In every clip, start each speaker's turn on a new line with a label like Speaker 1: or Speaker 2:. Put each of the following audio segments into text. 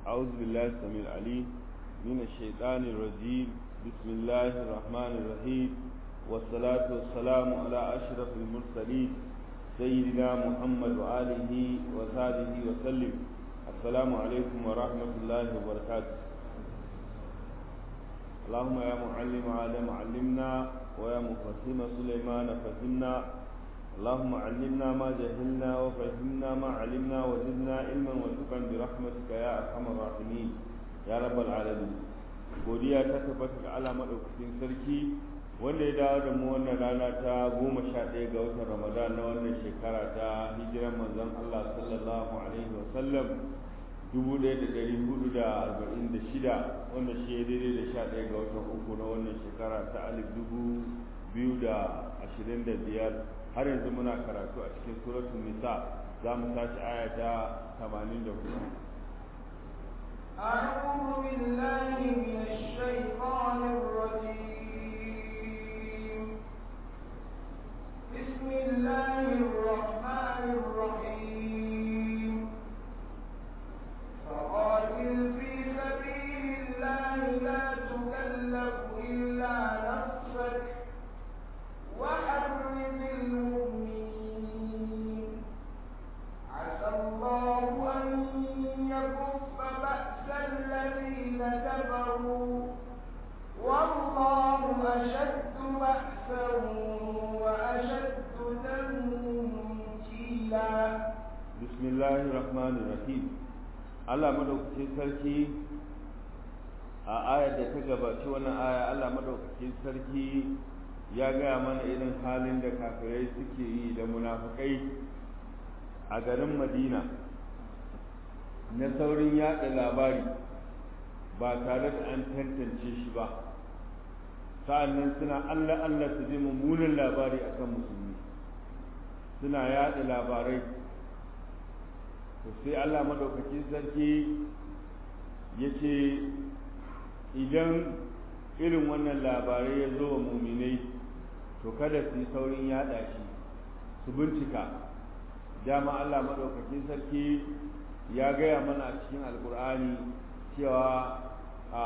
Speaker 1: أعوذ بالله السميع العليم من الشيطان الرجيم بسم الله الرحمن الرحيم والصلاة والسلام على أشرف المرسلين سيدنا محمد وآله وصحبه وسلم السلام عليكم ورحمة الله وبركاته اللهم يا معلم آدم علمنا ويا مفهم سليمان فهمنا اللهم علمنا ما جهلنا وفهمنا ما علمنا وزدنا علما وارزقا برحمتك يا ارحم الراحمين يا رب العالمين godiya ta tabbata ga Allah madaukakin sarki wanda ya dawo da mu wannan rana ta goma sha ɗaya ga watan Ramadan na wannan shekara ta hijiran manzon Allah sallallahu alaihi wa sallam dubu ɗaya da ɗari hudu da arba'in da shida wanda shi ya daidai da sha ɗaya ga watan uku na wannan shekara ta alif dubu biyu da ashirin da biyar har yanzu muna karatu a cikin suratul nisa za mu tashi aya ta 84
Speaker 2: أعوذ بالله من الشيطان الرجيم بسم الله الرحمن الرحيم فقاتل في سبيل الله لا تكلف إلا نفسك وحرم المؤمنين عسى الله أن يكف بأس الذين كفروا والله أشد بأسا وأشد تنكيلا
Speaker 1: بسم الله الرحمن الرحيم Allah madaukakin sarki a ayar da ta gabaci wannan aya Allah madaukakin sarki ya gaya mana irin halin da kafirai suke yi da munafukai a garin madina na saurin yaɗa labari ba tare da an tantance shi ba sa'annan suna allah allah su ji mummunan labari akan musulmi suna yaɗa labarai to sai allah madaukakin sarki ya ce idan irin wannan labarai ya zo wa muminai to kada su yi saurin yada shi su bincika dama Allah maɗaukakin sarki ya gaya mana a cikin alkur'ani cewa a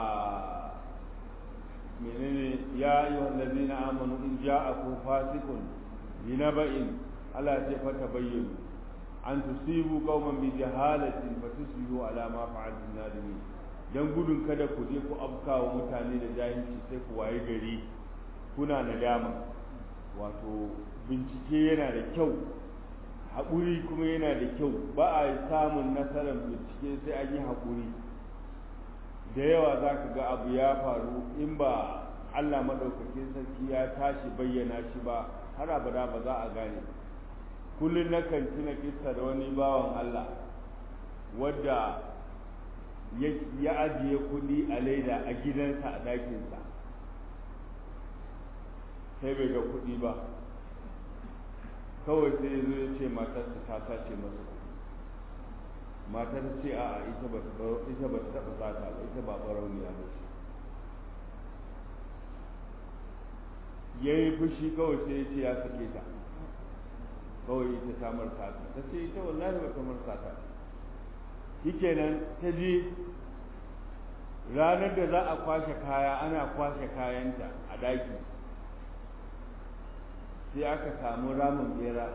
Speaker 1: menene ya yi wallazi na amanu in ja'akum fasiqun binaba'in Allah ce fata bayyana an tusibu qauman bi jahalatin fatusbihu ala ma fa'altum nadimin dan gudun kada ku je ku afkawa mutane da jahilci sai ku waye gari kuna nadama wato bincike yana da kyau haƙuri kuma yana da kyau ba a samun nasarar bincike sai an yi haƙuri da yawa za ka ga abu ya faru in ba allah maɗaukakin sarki ya tashi bayyana shi ba har abada ba za a gane kullum na kan tuna kissa da wani bawan allah wadda ya ajiye kuɗi a laida a gidansa a ɗakinsa sai bai ga kuɗi ba kawai sai ya zo ya ce matarsa ta sace masa kuɗi matar ce a ita ba ita ba ta taɓa sata ba ita ba barauniya ba ce ya yi fushi kawai sai ya ce ya sake ta kawai ita ta marsa ta ta ce ita wallahi ba ta marsa ta shikenan ta je ranar da za a kwashe kaya ana kwashe kayanta a daki sai aka samu ramin bera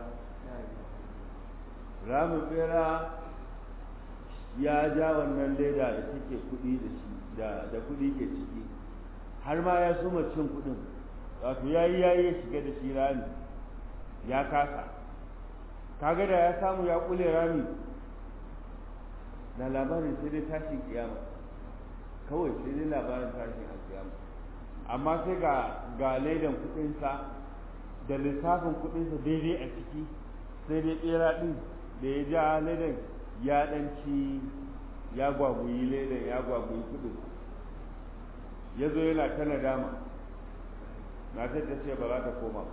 Speaker 1: ramin bera ya ja wannan leda da take kudi da shi da kudi ke ciki har ma ya suma cin kudin wato yayi yayi ya shiga da shi rami ya kasa kaga da ya samu ya kule rami da labarin sai dai tashin kiyama kawai sai dai labarin tashin alkiyama amma sai ga ga ledan kudinsa da lissafin kudinsa daidai a ciki sai dai bera din da ya ja ledan ya danci ya gwagwayi ledan ya gwagwayi kudin ya zo yana ta nadama na ta ce ba za ta koma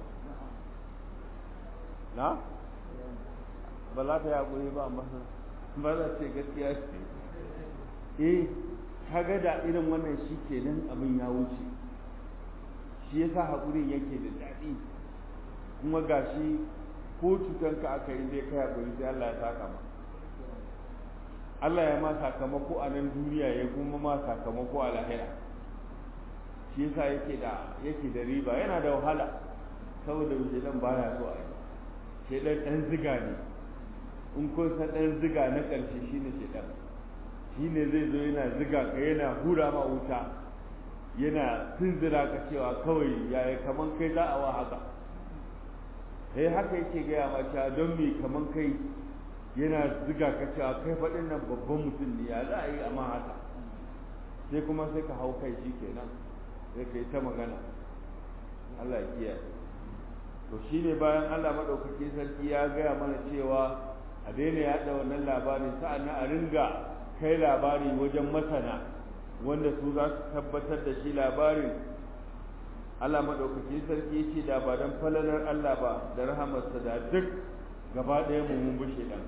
Speaker 1: na ba za ta yaƙuri ba amma ba za ce gaskiya ce eh kaga da irin wannan shi kenan abin ya wuce shi yasa haƙurin yake da daɗi kuma gashi ko cutanka aka yi zai kai haƙuri sai Allah ya saka ma Allah ya ma sakamako a nan duniya ya kuma ma sakamako a lahira shi yasa yake da yake da riba yana da wahala saboda shedan baya so a yi shedan dan ziga ne in kun san dan ziga na ƙarshe shine shedan shine zai zo yana ziga ka yana hura ma wuta yana tunzura ka cewa kawai yaya kaman kai za a wa haka sai haka yake gaya ma cewa don me kaman kai yana ziga ka cewa kai faɗin nan babban mutum ne ya za a yi amma haka sai kuma sai ka hau kai shi kenan sai ka yi ta magana Allah ya kiyaye to shine bayan Allah maɗaukaki sarki ya gaya mana cewa a daina yaɗa wannan labarin sa'annan a ringa kai labari wajen masana wanda su za su tabbatar da shi labarin Allah maɗaukaki sarki ya ce da ba don falalar Allah ba da rahamarsa da duk gaba ɗaya mu mun bushe ɗan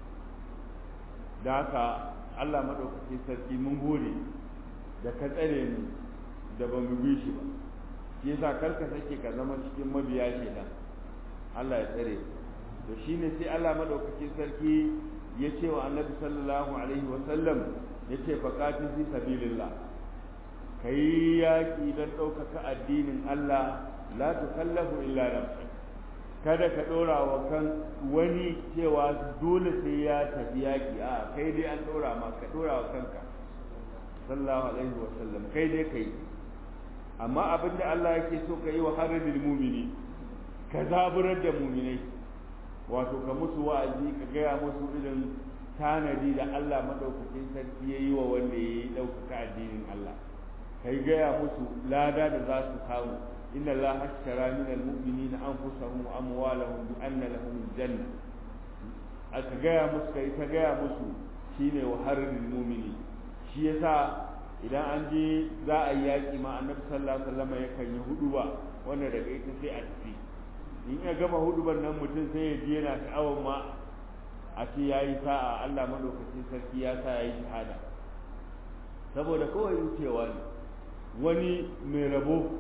Speaker 1: da haka Allah maɗaukaki sarki mun gode da ka tsare mu da ba mu bi shi ba shi yasa karka sake ka zama cikin mabiya shedan Allah ya tsare to shine sai Allah maɗaukaki sarki ya ce wa annabi sallallahu alaihi wa sallam ya ce faƙati fi sabilillah ka yi yaƙi don ɗaukaka addinin Allah la tukallafu illa nafsak kada ka ɗora wa kan wani cewa dole sai ya tafi yaƙi a kai dai an ɗora ma ka ɗora wa kanka sallallahu alaihi wa sallam kai dai kai amma abin da Allah yake so ka yi wa haridil mumini ka zaburar da muminai wato ka musu wa'azi ka gaya musu irin tanadi da Allah madaukakin sarki ya yi wa wanda ya yi ɗaukaka addinin Allah kai gaya musu lada da za su samu inna Allah ashtara min almu'minina anfusahum wa amwalahum bi anna lahum janna aka gaya musu kai ta gaya musu shine wa harril mu'mini shi yasa idan an je za a yi yaƙi ma annabi sallallahu alaihi wasallam yakan yi huduba wanda daga ita sai a tafi in ya gama huduban nan mutum sai ya je yana sha'awar ma a ce ya yi sa'a Allah maɗaukacin sarki ya sa ya yi shahada saboda kawai wucewa ne wani mai rabo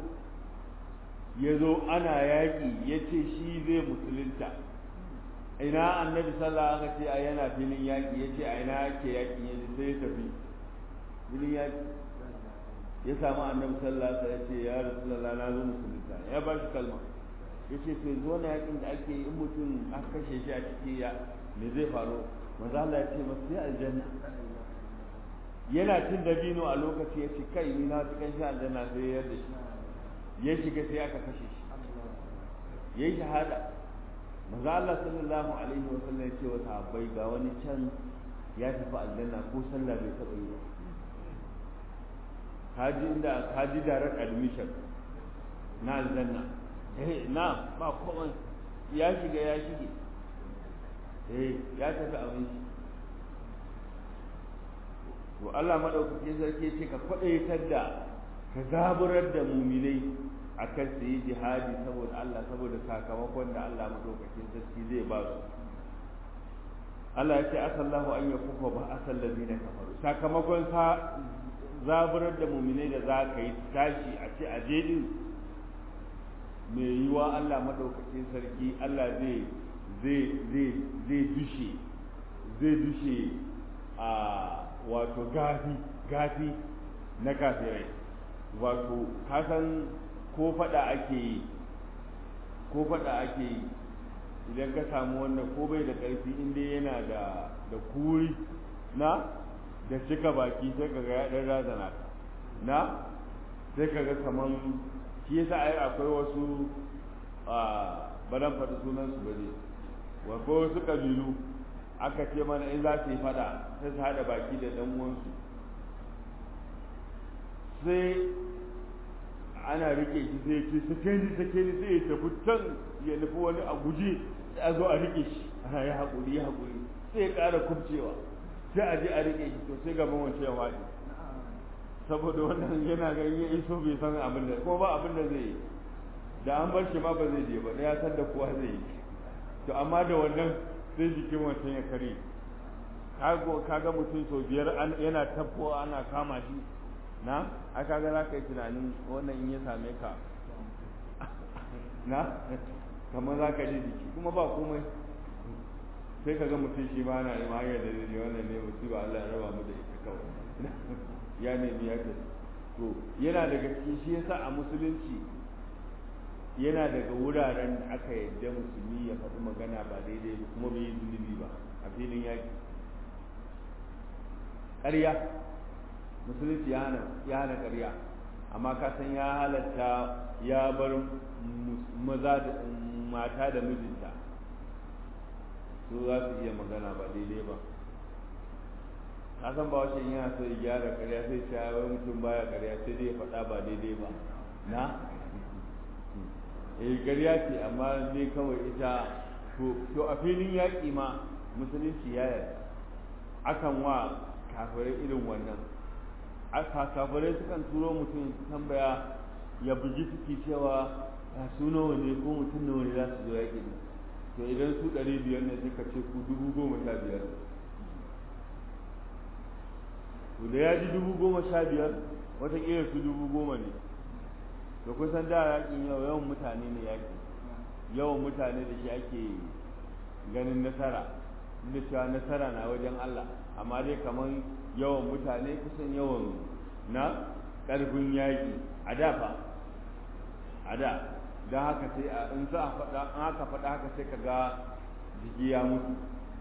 Speaker 1: ya zo ana yaƙi ya ce shi zai musulunta ina annabi sallah aka ce a yana filin yaƙi ya ce a ina ake yaƙi ya sai ya tafi filin yaƙi ya samu annabi sallah ya ce ya rasulallah na zo musulunta ya ba shi kalma ya ce to yanzu wani yaƙin da ake yi in mutum aka kashe shi a ciki ya me zai faru maza Allah ya ce masu sai aljanna yana cin dabino a lokaci ya ce kai ni na ci kan shi aljanna sai ya yarda shi ya shiga sai aka kashe shi ya yi shahada maza Allah sallallahu alaihi wa sallam ya ce wa sahabbai ga wani can ya tafi aljanna ko sallah bai taɓa yi ba kaji inda kaji direct admission na aljanna eh na ba komai ya shiga ya shige eh ya tafi abin shi to Allah madaukakin sarki ce ka kwadaitar da ka zaburar da muminai akan su yi jihadi saboda Allah saboda sakamakon da Allah madaukakin sarki zai ba su Allah ya ce asallahu an yakufa ba asal ladina kafaru sakamakon sa zaburar da muminai da za ka yi tashi a ce a je din mai yiwa Allah madaukakin sarki Allah zai zai zai zai dushe zai dushe a wato gafi gafi na kafirai wato kasan ko fada ake yi ko fada ake yi idan ka samu wannan ko bai da ƙarfi inda yana da da kuri na da cika baki sai ka ga ya dan razana ka na sai ka ga kaman shi yasa ai akwai wasu a baran faɗi sunan su bane wa ko wasu kabilu aka ce mana in za su yi fada sai su haɗa baki da ɗan uwansu sai ana rike shi sai ce sake ni sake ni sai ya tafi can ya nufi wani a guje sai a zo a rike shi ana ya haƙuri ya haƙuri sai ya ƙara kubcewa sai a je a rike shi to sai gaban wancan ya faɗi saboda wannan yana ganin ya iso bai san abin da kuma ba abin da zai yi da an bar shi ma ba zai je ba da ya san da kowa zai yi to amma da wannan sai jikin wancan ya kare kaga mutum sau biyar yana tabbowa ana kama shi na a kaga za ka yi tunanin wannan in ya same ka na kamar za ka ji jiki kuma ba komai sai ka ga mutum shi ma na ima hanyar da ne wannan ne musiba Allah ya raba mu da ita kawai ya nemi ya ce to yana daga cikin shi yasa a musulunci yana daga wuraren da aka yadda musulmi ya faɗi magana ba daidai ba kuma bai yi zunubi ba a filin yaƙi ƙarya musulunci ya hana ƙarya amma ka san ya halatta ya bar maza da mata da mijinta su za su iya magana ba daidai ba ka san ba wace yana so ya gyara ƙarya sai ce wai mutum baya ƙarya sai dai ya faɗa ba daidai ba na eh ƙarya ce amma dai kawai ita to a filin yaƙi ma musulunci ya yarda akan wa kafirai irin wannan aka kafirai sukan turo mutum tambaya ya buji suke cewa a su nawa ne ko mutum nawa ne za su zo yaƙi ne to idan su ɗari biyar ne suka ce ku dubu goma sha biyar to da ya ji dubu goma sha biyar watakila su dubu goma ne to kusan da yaƙin yau yawan mutane ne yaƙi yawan mutane da shi ake ganin nasara da cewa nasara na wajen Allah amma dai kamar yawan mutane kusan yawan na ƙarfin yaƙi a da fa a da don haka sai a in za a faɗa an haka faɗa haka sai ka ga jiki ya mutu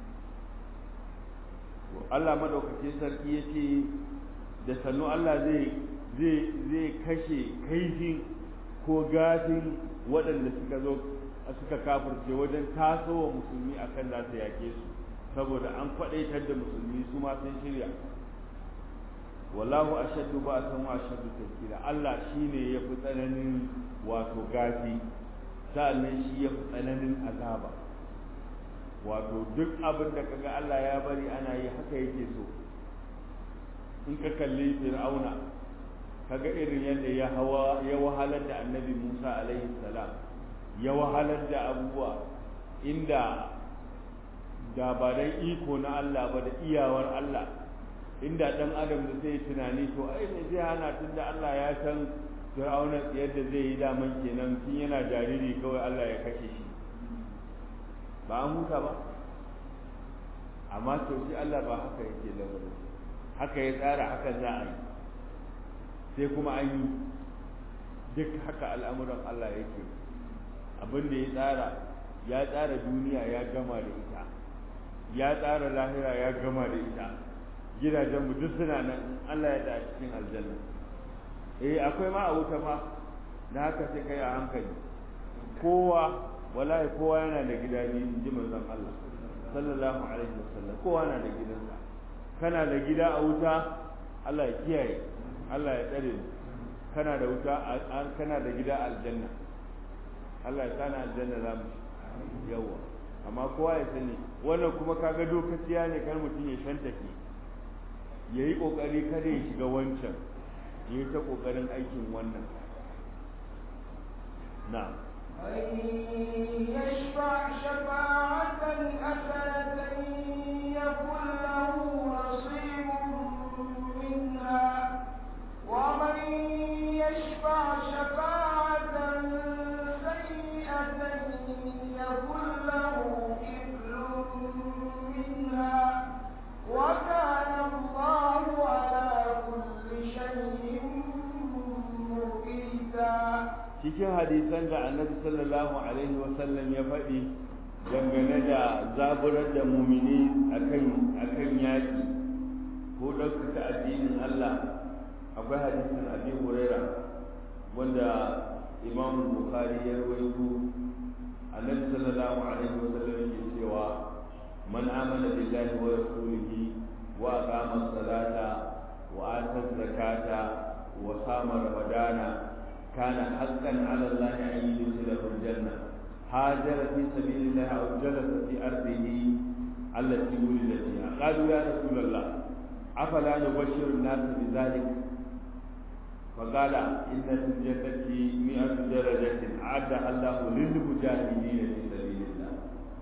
Speaker 1: Allah madaukakin sarki ya ce da sannu Allah zai zai zai kashe kaifin ko gafin waɗanda suka zo suka kafirce wajen tasowa musulmi akan za su yake su saboda an kwaɗaitar da musulmi su ma sun shirya wallahu ashaddu ba'san wa ashaddu tafkira Allah shine yafi tsananin wato gafi sa'annan shi yafi tsananin azaba wato duk abin da kaga Allah ya bari ana yi haka yake so in ka kalli fir'auna kaga irin yadda ya hawa ya wahalar da annabi Musa alaihi salam ya wahalar da abubuwa inda da ba dan iko na Allah ba da iyawar Allah inda dan adam da zai tunani to ai ne zai hana tunda Allah ya san fir'auna yadda zai yi daman kenan tun yana jariri kawai Allah ya kashe shi ba an huta ba amma to shi Allah ba haka yake lamarin haka ya tsara haka za a yi sai kuma an yi duk haka al'amuran Allah yake abin da ya tsara ya tsara duniya ya gama da ita ya tsara lahira ya gama da ita gidajen mu duk suna nan Allah ya da cikin aljanna eh akwai ma a wuta ma da haka sai kai a hankali kowa wallahi kowa yana da gida ne in ji manzon Allah sallallahu alaihi wasallam kowa na da gidansa kana da gida a wuta Allah ya kiyaye Allah ya tsare mu kana da wuta kana da gida aljanna Allah ya sana aljanna za mu yawa amma kowa ya sani wannan kuma kaga dokaciya ne kar mutum ya shantake ya yi ƙoƙari kada ya shiga wancan ya yi ta ƙoƙarin aikin wannan na
Speaker 2: يشفع شفاعة حسنة يكن له نصيب منها ومن يشفع شفاعة سيئة يكن له كفل منها وكان الله على كل شيء مقيتا
Speaker 1: cikin hadisan da annabi sallallahu alaihi wasallam ya faɗi dangane da zaburar da mumini akan akan yaƙi ko ɗaukaka addinin Allah akwai hadisin abi huraira wanda imam bukhari ya rawaito annabi sallallahu alaihi wasallam yake cewa man amana billahi wa rasulihi wa aqama as-salata wa ata az-zakata wa sama ramadana kana haqqan 'ala Allah an yudkhilahu al-janna hajara fi sabilillah aw jalasa fi ardihi allati wulida fiha qalu ya rasulullah afala nubashshiru an-nas bidhalik فقال إن في الجنة مئة درجة أعدها الله للمجاهدين في سبيل الله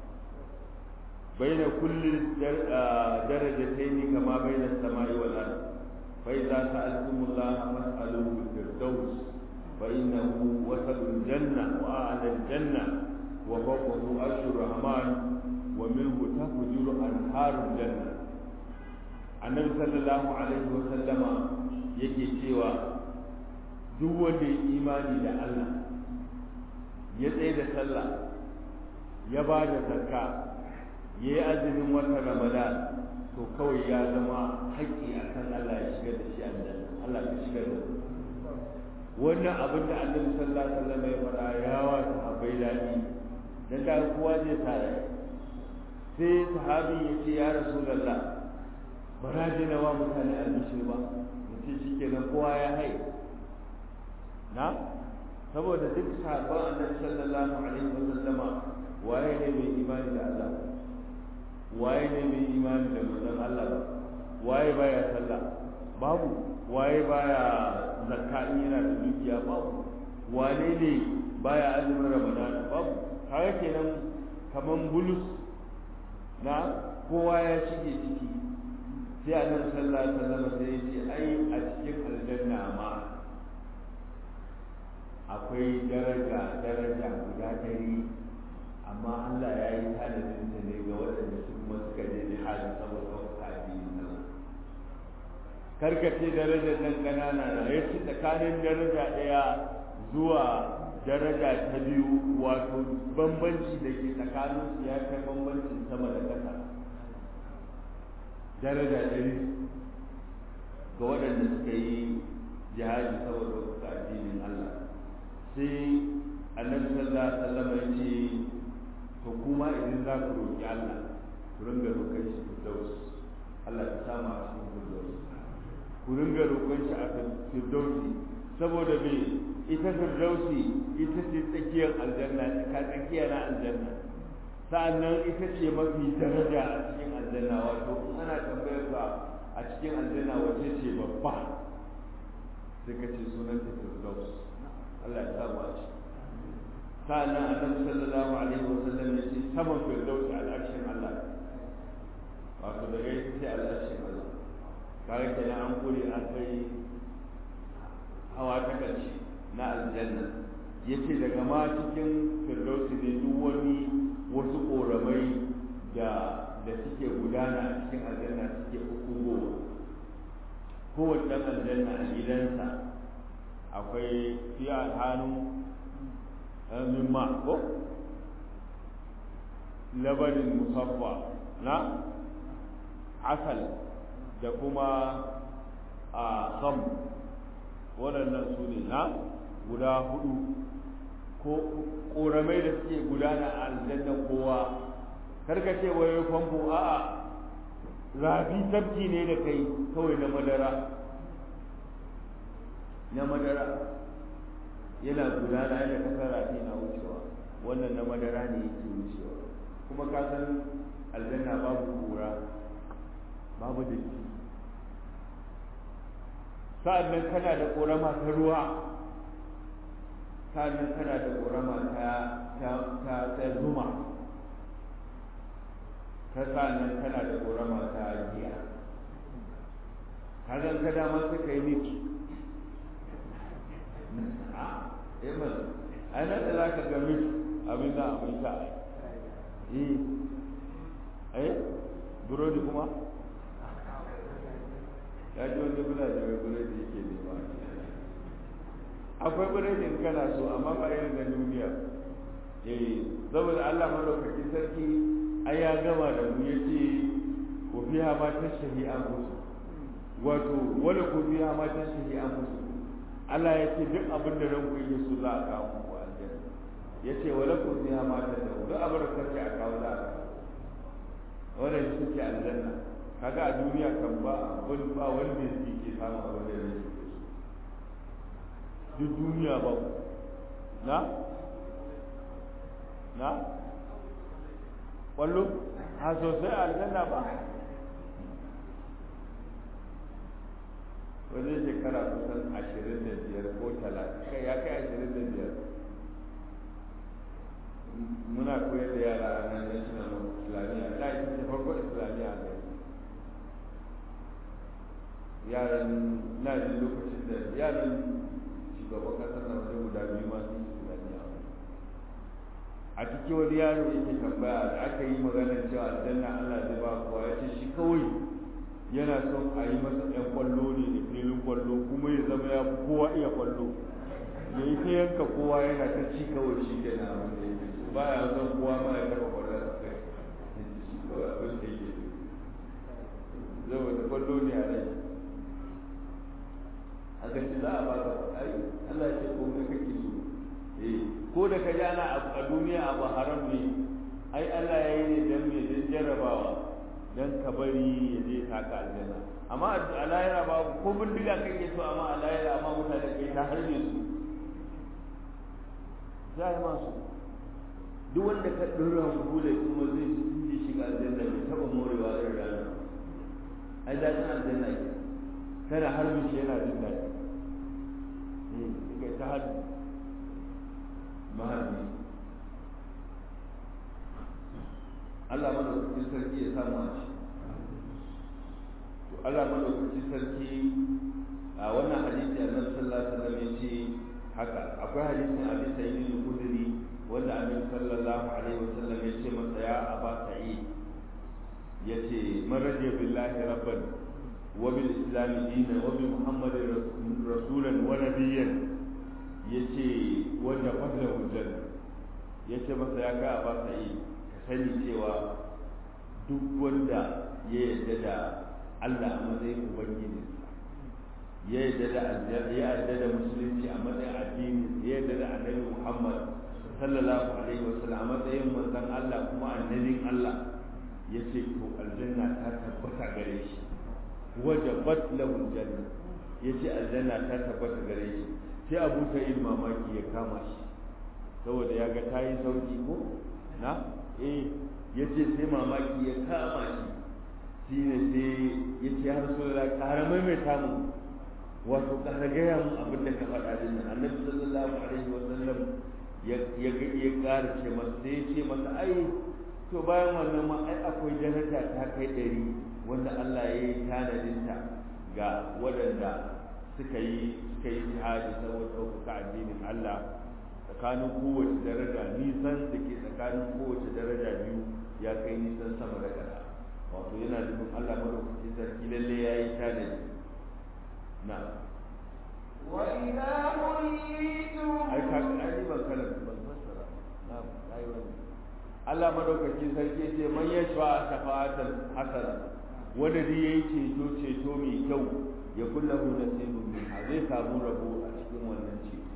Speaker 1: بين كل درجتين كما بين السماء والأرض فإذا سألتم الله فاسألوه الفردوس فإنه وسط الجنة وأعلى الجنة وفوقه عرش الرحمن wa minhu tafjuru anharul janna annabi sallallahu alaihi wa sallama yake cewa duk wanda ya imani da Allah ya tsaye da sallah ya ba da zakka ya yi azumin watan ramadan to kawai ya zama haƙƙi a kan Allah ya shigar da shi aljanna Allah ya shigar da wannan abin da annabi sallallahu alaihi wasallam ya faɗa ya wa sahabbai daɗi dan da kowa zai tare sai sahabi ya ce ya rasulullah ba na je na wa mutane albishir ba ya ce shikenan kowa ya hai na saboda duk sahabban annabi sallallahu alaihi wasallama waye ne mai imani da Allah waye ne mai imani da manzon Allah ba waye baya sallah babu waye baya zakka in yana da dukiya babu wane ne baya azumin ramadan babu kaga kenan kaman bulus na kowa ya shige ciki sai annabi sallallahu alaihi wasallam sai ya ce ai a cikin aljanna ma akwai daraja daraja guda ɗari amma Allah ya yi tanadin ta ne ga waɗanda su kuma suka je jihadi saboda wasu addini na karkace darajar nan ƙanana na ya ci tsakanin daraja ɗaya zuwa daraja ta biyu wato bambanci da ke tsakanin su ya kai bambancin sama da ƙasa daraja ɗari ga waɗanda suka yi jihadi saboda wasu addinin Allah sai annabi sallallahu alaihi wasallam ya ce to kuma idan za ku roƙi Allah ku ringa roƙon shi firdaus Allah ya sama a cikin firdaus ku ringa roƙon shi a firdausi saboda me ita firdausi ita ce tsakiyar aljanna ka tsakiya na aljanna sa'annan ita ce mafi daraja a cikin aljanna wato in ana tambayar ka a cikin aljanna wace ce babba sai ka ce sunan ta firdaus Allah ya samu a ciki sa'annan annabi sallallahu alaihi wasallam ya ce saman firdausi al'arshin Allah wato daga ita ce al'arshin Allah kare kenan an kure an kai hawa ta ƙarshe na aljanna yace daga ma cikin firdausi ne duk wani wasu ƙoramai da da suke gudana a cikin aljanna suke hukumowa kowace ɗan aljanna a gidansa akwai fiya hannu min ma ko labarin musaffa na asal da kuma a kham waɗannan su ne na guda hudu ko ƙoramai da suke gudana a aljanna kowa karka ce wai famfo a'a rafi tafki ne da kai kawai na madara na madara yana gudana yana kasar rafi na wucewa wannan na madara ne yake wucewa kuma ka san aljanna babu kura babu datti sa'annan kana da ƙorama ta ruwa sa'annan kana da ƙorama ta ta ta zuma ta sa'annan kana da ƙorama ta giya ka zan ka dama sai ka yi miki Iman, a nan da za ka ga mix abin da abin sha. Eh, eh, burodi kuma? Ya ji wanda bula da mai burodi yake nema. Akwai burodin kana so, amma ba irin na duniya. Eh, saboda Allah madaukakin sarki ai ya gama da mu yace ku fiha ma tashahi anfusu. Wato, wala ku fiha ma tashahi anfusu. Allah ya ce duk abin da ranku yi su za a kawo muku aljanna ya ce wa lakum fiha ma tad'u duk abin da kace a kawo za a kawo wannan shi ke aljanna kaga a duniya kan ba abin ba wanda yake ke samu abin da yake so duk duniya ba na na wallo ha sosai aljanna ba wani shekara kusan ashirin da biyar ko talatin kai ya kai ashirin da biyar muna koyar da yara a nan national islamiyya da ita ce farko islamiyya a gari yaran na jin lokacin da yaran shugaban kasar na wani guda biyu masu islamiyya a cikin wani yaro yake tambaya da aka yi maganar cewa aljanna Allah zai ba kowa ya ce shi kawai yana son a yi masa ɗan kwallo ne da filin kwallo kuma ya zama ya fi kowa iya kwallo ya yi ta yanka kowa yana ta ci kawai shi ke na ba ya son kowa ma ya taɓa kwallon a kai shi kawai abin da yake zama da kwallo ne a rai a ga za a baka ai Allah ya ce ko kai kake so eh ko da ka ana a duniya abu haram ne ai Allah ya yi ne dan me dan jarrabawa dan ka bari ya je taka aljanna amma a lahira ba ko bindiga kake so amma a lahira amma mutane kai ta harbe su za yi masu duk wanda ka dora bule kuma zai ji shiga aljanna bai taba morewa irin rana ai daɗin aljanna ke kana harbin shi yana jin daɗi kai ta harbi maharbi Allah madaukakin sarki ya samu a ci to Allah madaukakin sarki a wannan hadisi annabi sallallahu alaihi wasallam ya ce haka akwai hadisin Abi Sa'id al-Khudri wanda annabi sallallahu alaihi wasallam ya ce masa ya Aba Sa'id yace man radiya billahi rabban wa bil islam dinan wa bi muhammadin rasulan wa nabiyyan yace wanda fadlahu janna yace masa ya ka Aba Sa'id sani cewa duk wanda ya yarda da Allah a matsayin ubangiji ya yarda da ya yarda da musulunci a matsayin addini ya yarda da annabi Muhammad sallallahu alaihi wasallam a matsayin manzon Allah kuma annabin Allah yace to aljanna ta tabbata gare shi wajabat lahu aljanna yace aljanna ta tabbata gare shi sai Abu Sa'id mamaki ya kama shi saboda ya ga tayi sauki ko na eh ya ce sai mamaki ya kama shi shi ne sai ya ce har so da ƙara maimaita mu wato ƙara gaya mu abin da ka faɗa din nan annabi sallallahu alaihi wa sallam ya ya ya ƙara ce masa sai ya ce masa ai to bayan wannan ma ai akwai daraja ta kai ɗari wanda Allah ya yi tanadinta ga waɗanda suka yi suka yi jihadi saboda ɗaukaka addinin Allah tsakanin kowace daraja nisan da ke tsakanin kowace daraja biyu ya kai nisan sama da ƙasa wato yana nufin Allah madaukakin sarki lalle ya yi tanadi na
Speaker 2: وإذا حييتم
Speaker 1: ai ka ai ban kalan ban fassara na ai wani Allah madaukakin sarki ce man yashfa shafa'atan hasana wanda dai yayi ceto ceto mai kyau ya kullahu nasibun min zai samu rabo a cikin wannan ceto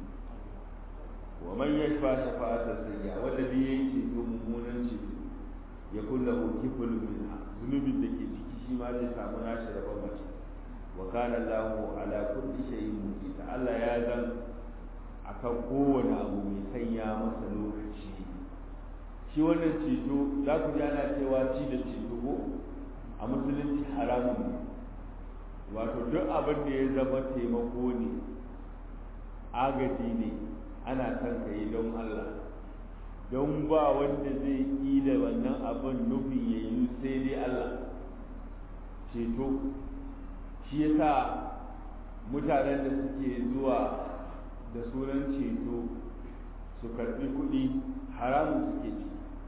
Speaker 1: wa man yashfa shafa'atan sayya wanda dai yayi ceto mummunan ceto ya kullahu kiflun minha zunubin da ke ciki shi ma zai samu nashi rabon mace wa kana Allahu ala kulli shay'in muqita Allah ya zan akan kowane abu mai sanya masa lokaci shi wannan ceto za ku ji ana cewa ci da ceto ko a musulunci haramun ne wato duk abin da ya zama taimako ne agaji ne ana son ka yi don Allah don ba wanda zai yi da wannan abin nufin ya yi sai dai Allah ceto shi yasa mutanen da suke zuwa da sunan ceto su karbi kuɗi haramun suke ci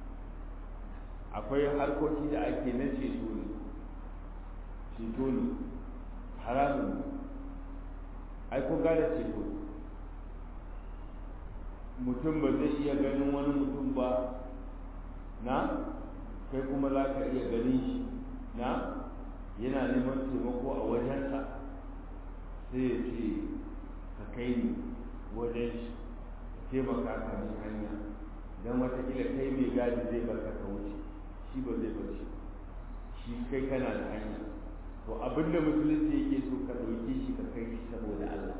Speaker 1: akwai harkoki da ake na ceto ne ceto ne haramun ne ai ko gane ceto mutum ba zai iya ganin wani mutum ba na kai kuma za ka iya ganin shi na yana neman taimako a wajensa sai ya ce ka kai ni wajen shi taimaka ka min hanya don watakila kai mai gadi zai barka ka wuce shi ba zai bar shi shi kai kana da hanya to abin da musulunci yake so ka ɗauki shi ka kai shi saboda Allah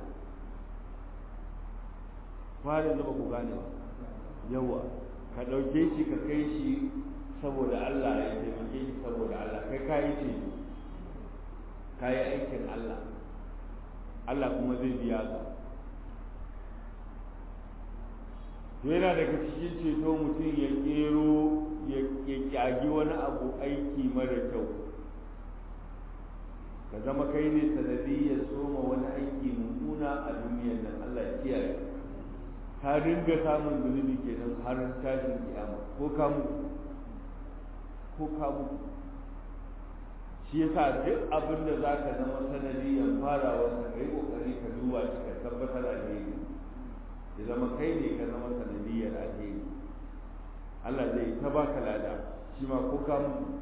Speaker 1: fara yanzu ba ku gane ba yawa ka ɗauke shi ka kai shi saboda Allah ya taimake shi saboda Allah kai ka yi ce ka yi aikin Allah Allah kuma zai biya ka to yana daga cikin ceto mutum ya kero ya kyagi wani abu aiki mara kyau ka zama kai ne sanadiyyar soma wani aiki mummuna a duniyar nan Allah ya kiyaye ka dinga samun zunubi kenan har tashin kiyama ko ka mutu ko ka mutu shi yasa duk abin da za ka zama sanadiyyar farawa ka kai kokari ka duba shi ka tabbatar alheri ya zama kai ne ka zama sanadiyyar alheri Allah zai ta baka lada shi ma ko ka mutu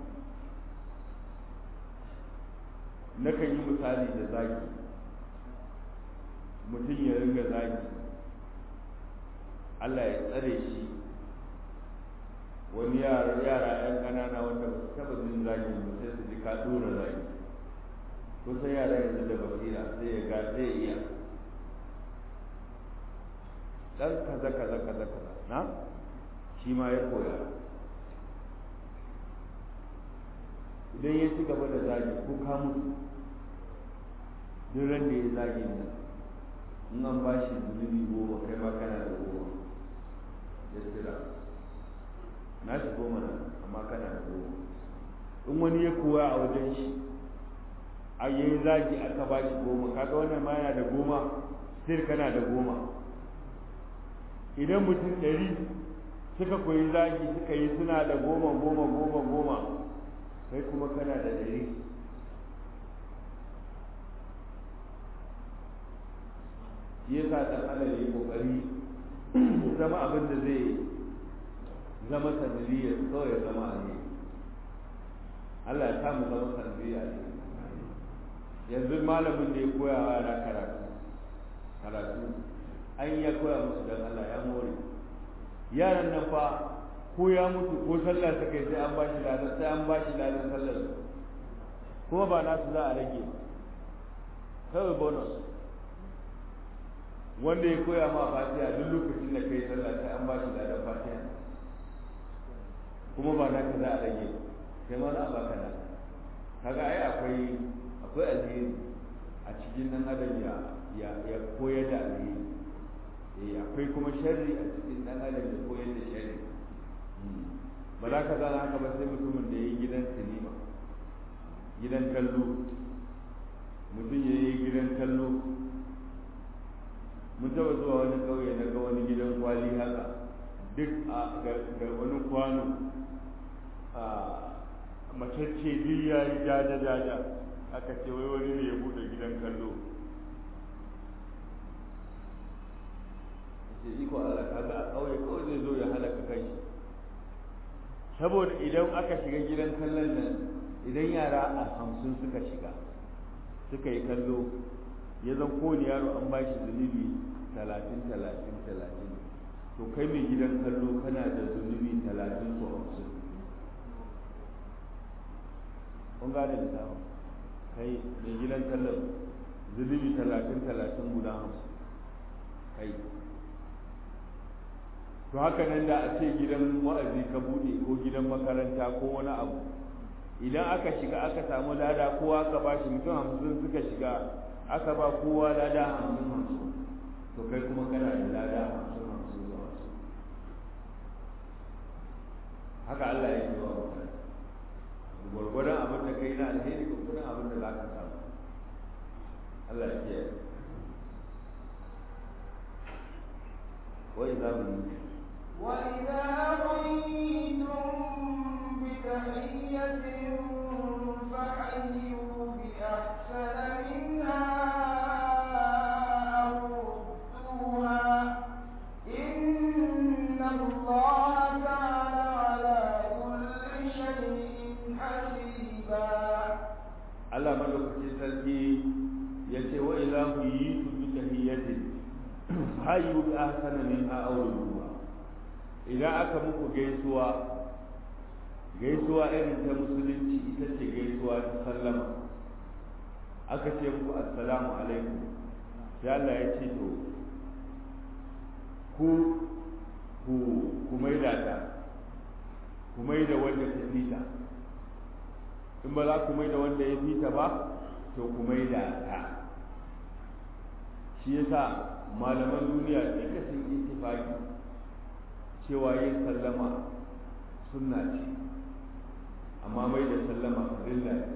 Speaker 1: nakan yi misali da zaki mutum ya ringa zaki Allah ya tsare shi wani yara yara yan ƙanana wanda ba su taɓa jin zagi ba sai su ji ka ɗora zagi kusan yara yanzu da basira sai ya ga zai iya dan kaza kaza kaza kaza na shi ma ya koya idan ya ci gaba da zagi ko ka mutu duk ran da ya zagi nan in an ba shi zunubi goma kai ma kana da goma ya tsira na shi goma nan amma kana da goma in wani ya koya a wajen shi a yi zagi aka ba shi goma kaga wannan ma yana da goma sai kana da goma idan mutum ɗari suka koyi zagi suka yi suna da goma goma goma goma kai kuma kana da ɗari shi yasa ɗan adam ya kokari zama abin da zai zama sanadiyar kawai ya zama ne Allah ya samu zama sanadiyar ne yanzu malamin da ya koya wa yara karatu karatu an ya koya musu don Allah ya more yaran nan fa ko ya mutu ko sallah suka yi sai an bashi ladan sai an bashi ladan sallar kuma ba nasu za a rage ba kawai bonus wanda ya koya ma fatiha duk lokacin da kai sallah sai an bashi ladan fatiha kuma ba naka za a rage ba kai ma za a baka na kaga ai akwai akwai alheri a cikin nan adam ya ya ya koyar da alheri eh akwai kuma sharri a cikin dan adam ya koyar da sharri ba za ka gane haka ba sai mutumin da ya yi gidan sinima gidan kallo mutum ya yi gidan kallo mun taba zuwa wani ƙauye na ga wani gidan kwali haka duk a ga wani kwano a macece duk ya yi jaja jaja aka ce wai wani ne ya bude gidan kallo ce iko Allah kaga a ƙauye kawai zai zo ya halaka kai saboda idan aka shiga gidan kallon nan idan yara a hamsin suka shiga suka yi kallo ya zan kowane yaro an ba shi zunubi talatin talatin talatin to kai mai gidan kallo kana da zunubi talatin ko hamsin kun gane da sama kai mai gidan kallon zunubi talatin talatin guda hamsin kai to haka nan da a ce gidan wa'azi ka bude ko gidan makaranta ko wani abu idan aka shiga aka samu lada kowa aka ba shi mutum hamsin suka shiga aka ba kowa lada hamsin hamsin to kai kuma kana da lada hamsin hamsin zuwa hamsin haka Allah ya yi wa mutane gwargwadon abin da kai na alheri gwargwadon abin da za ka samu Allah ya kiyaye وإذا بنيت
Speaker 2: وإذا حييتم بتحية فحيوا بأحسن منها أو ردوها إن الله كان على كل شيء حسيبا
Speaker 1: Allah madaukakin sarki ya ce wa idza huyitu bi tahiyyatin hayyu bi ahsana minha aw rudduha idan aka muku gaisuwa gaisuwa irin ta musulunci ita ce gaisuwa ta sallama aka ce muku assalamu alaikum sai Allah ya ce to ku ku ku maida ta ku maida wanda ta fita in ba za ku maida wanda ya fita ba to ku maida ta shi yasa malaman duniya duka sun ittifaki cewa yin sallama sunna ce amma mai da sallama farilla ne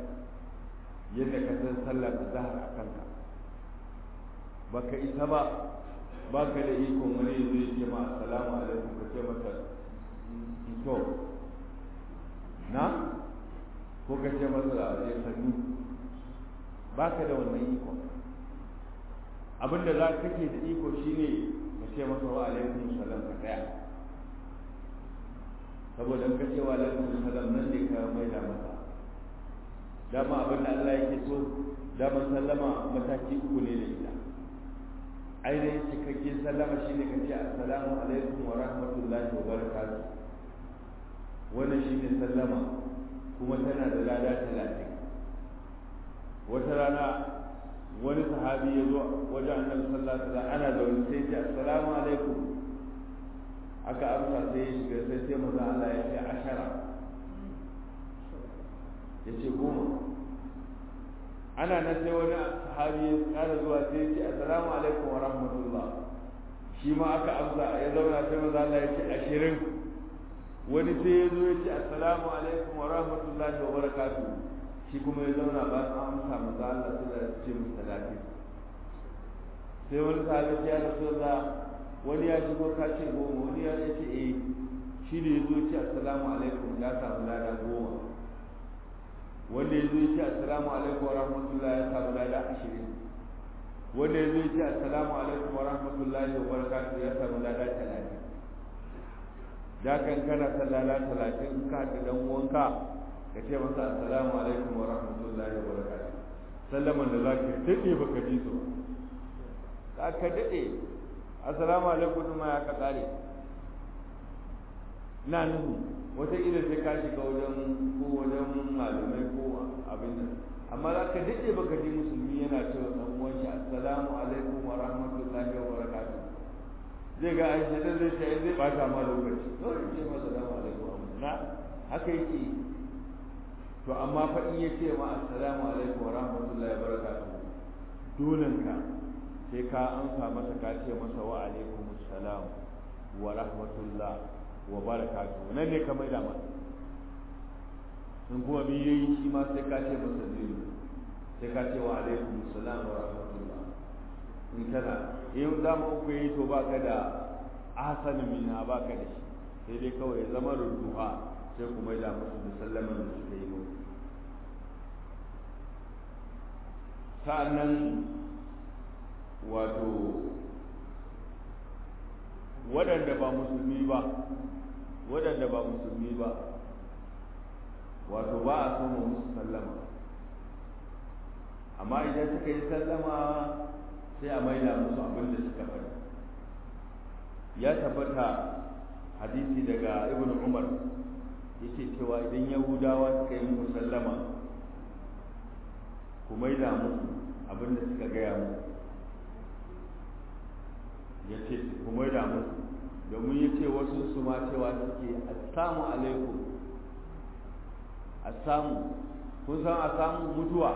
Speaker 1: yadda ka san sallar zahar a kanka baka isa ba ba ka da ikon wani zai ce ma assalamu alaikum ka ce masa to na ko ka ce masa ya sannu ba ka da wannan ikon abinda za ka ke da iko shine ka ce masa wa alaikum salam ka tsaya saboda ka ce wa alaikum salam nan ne ka mai da masa dama abinda Allah yake so dama sallama mataki uku ne da ita ainihin cikakken sallama shine ka ce assalamu alaikum wa rahmatullahi wa barakatuh wannan shine sallama kuma tana da lada talatin wata rana wani sahabi ya zo wajen annabi sallallahu alaihi wasallam ana zaune sai ce assalamu alaikum aka amsa sai ya shiga sai sai maza Allah ya ce ashara ya ce goma ana nan sai wani sahabi ya kara zuwa sai ya ce assalamu alaikum wa rahmatullah shi ma aka amsa ya zauna sai maza Allah ya ce ashirin wani sai ya zo ya ce assalamu alaikum wa rahmatullahi wa barakatuh shi kuma ya zauna ba an amsa maza Allah sai da ce mu talatin sai wani sahabi ya rasulullah wani ya shigo ka ce goma wani ya ce eh shi ne ya zo ce assalamu alaikum ya samu lada goma wanda ya zo ce assalamu alaikum wa rahmatullah ya samu lada ashirin wanda ya zo ce assalamu alaikum wa rahmatullahi wa barakatuh ya samu lada talatin da kan kana sallala talatin in ka haɗa dan uwanka ka ce masa assalamu alaikum wa rahmatullahi wa barakatuh sallaman da zaka daɗe baka ji su ba ka daɗe assalamu alaikum ma ya ka kare na nuhu wata ila sai ka shiga wajen ko wajen malamai ko abin nan amma za ka daɗe baka ji musulmi yana cewa ɗan uwan shi assalamu alaikum wa rahmatullahi wa barakatuh zai ga aisha da zai ce zai bata ma lokaci dole ce ma assalamu alaikum na haka yake to amma fa in ya ce ma assalamu alaikum wa rahmatullahi wa barakatuh dolenka sai ka amsa masa ka ce masa wa alaikum assalam wa rahmatullah wa barakatuh nan ne ka mai da masa in kuma bi yayi shi ma sai ka ce masa zai sai ka ce wa alaikum assalam wa rahmatullah in kana in dama uku yi to baka da asanin mina baka da shi sai dai kawai ya zama ruduha sai kuma ya musu da sallaman da suka yi muku sa'annan wato waɗanda ba musulmi ba waɗanda ba musulmi ba wato ba a so musu sallama amma idan suka yi sallama sai a maida musu abin da suka faɗi ya tabbata hadisi daga ibn umar yake cewa idan yahudawa suka yi musu sallama ku maida musu abin da suka gaya musu ya ce ku maida musu domin ya ce wasu su ma cewa suke assamu alaikum assamu kun san assamu mutuwa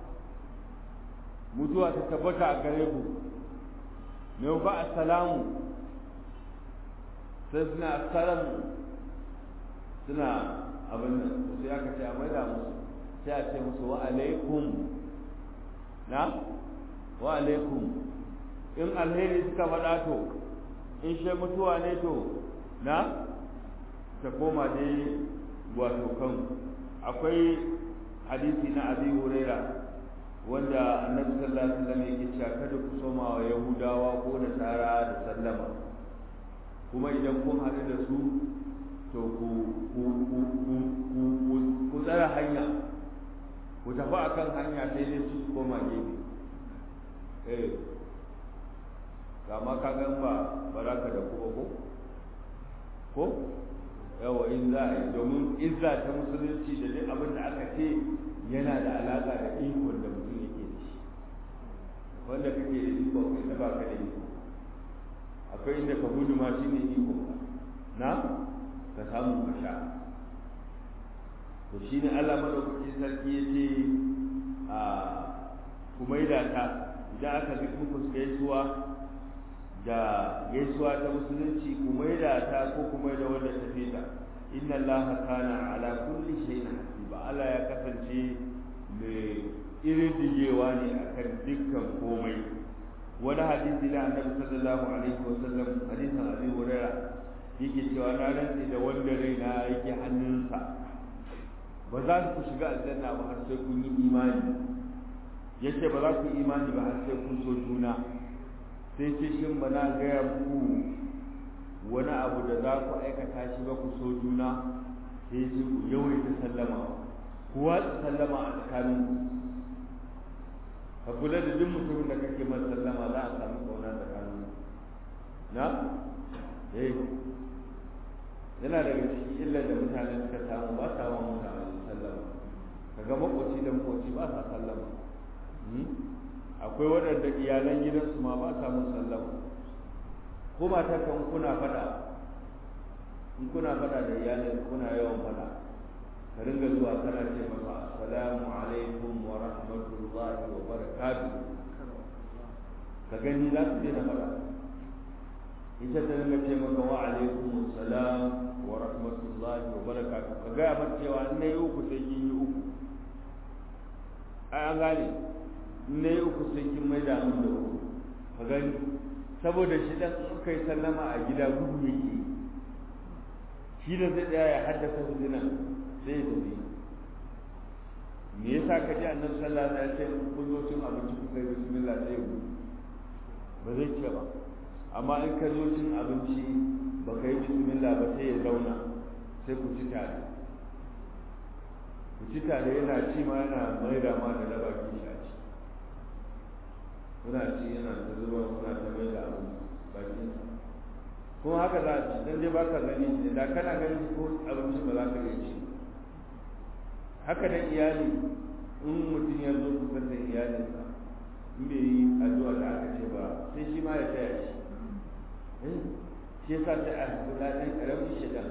Speaker 1: mutuwa ta tabbata a gare ku me ba assalamu sai suna assalamu suna abin nan sai aka ce a maida musu sai a ce musu wa alaikum na wa alaikum in alheri suka faɗa to in shi mutuwa ne to na ta koma dai wato kan akwai hadisi na abi huraira wanda annabi sallallahu alaihi wasallam yake cewa kada ku soma wa yahudawa ko nasara da sallama kuma idan kun haɗu da su to ku ku ku ku ku ku tsara hanya ku tafi akan hanya sai dai su koma gefe eh kama ka gan ba baraka da kuma ko ko yawa in za a yi domin izza ta musulunci da duk abin da aka ce yana da alaka da ikon da mutum yake da shi wanda kake da iko kai ta baka da iko akwai inda ka gudu ma shine iko na ka samu ka sha to shine Allah madaukaki sarki yace a kumaida ta idan aka bi muku gaisuwa da gaisuwa ta musulunci ku maida ta ko ku maida wanda ta fita inna allaha kana ala kulli shay'in hasiba Allah ya kasance mai irin digewa ne akan dukkan komai wani hadisi na annabi sallallahu alaihi wasallam hadisin abi hurairah yake cewa na rantse da wanda raina yake hannunsa ba za ku shiga aljanna ba har sai kun yi imani yace ba za ku yi imani ba har sai kun so juna sai ce shin ba na gaya muku wani abu da za ku aikata shi ba ku so juna sai ce ku yawaita sallama ku watsa sallama a tsakaninku ka kula da duk mutumin da kake masa sallama za a samu kauna tsakanin na eh yana daga cikin illar da mutane suka samu ba sa wa mutane sallama kaga makoci da makoci ba sa sallama akwai waɗanda iyalan gidansu ma ba sa mun sallama ko mata kan kuna faɗa in kuna faɗa da iyalin kuna yawan faɗa ka ringa zuwa kana ce masa assalamu alaikum wa rahmatullahi wa barakatuh ka gani za su daina faɗa ita ta ringa ce maka wa alaikum assalam wa rahmatullahi wa barakatuh ka gaya mata cewa in na yi uku sai kin yi uku ai an gane in na yi uku sai kin mai da mun da uku ka gani saboda shi dan in kai sallama a gida gudu yake shi da zai tsaya ya haddasa huduna sai ya tafi me yasa ka ji annabi sallallahu alaihi wasallam kun zo cin abinci kuka yi bismillah sai ku ba zai ce ba amma in ka zo cin abinci ba ka yi bismillah ba sai ya zauna sai ku ci tare ku ci tare yana ci ma yana mai da ma da laba ki shi a ci kuna ci yana ta zuba kuna ta mai da abu bakin kuma haka za a ci dan dai baka gani shi da kana gani ko abinci ba za ka iya ci haka da iyali in mutum ya zo kusa da iyalinsa in bai yi addu'a da aka ce ba sai shi ma ya taya shi shi yasa sai a haɗu ɗan ƙaramin shaidan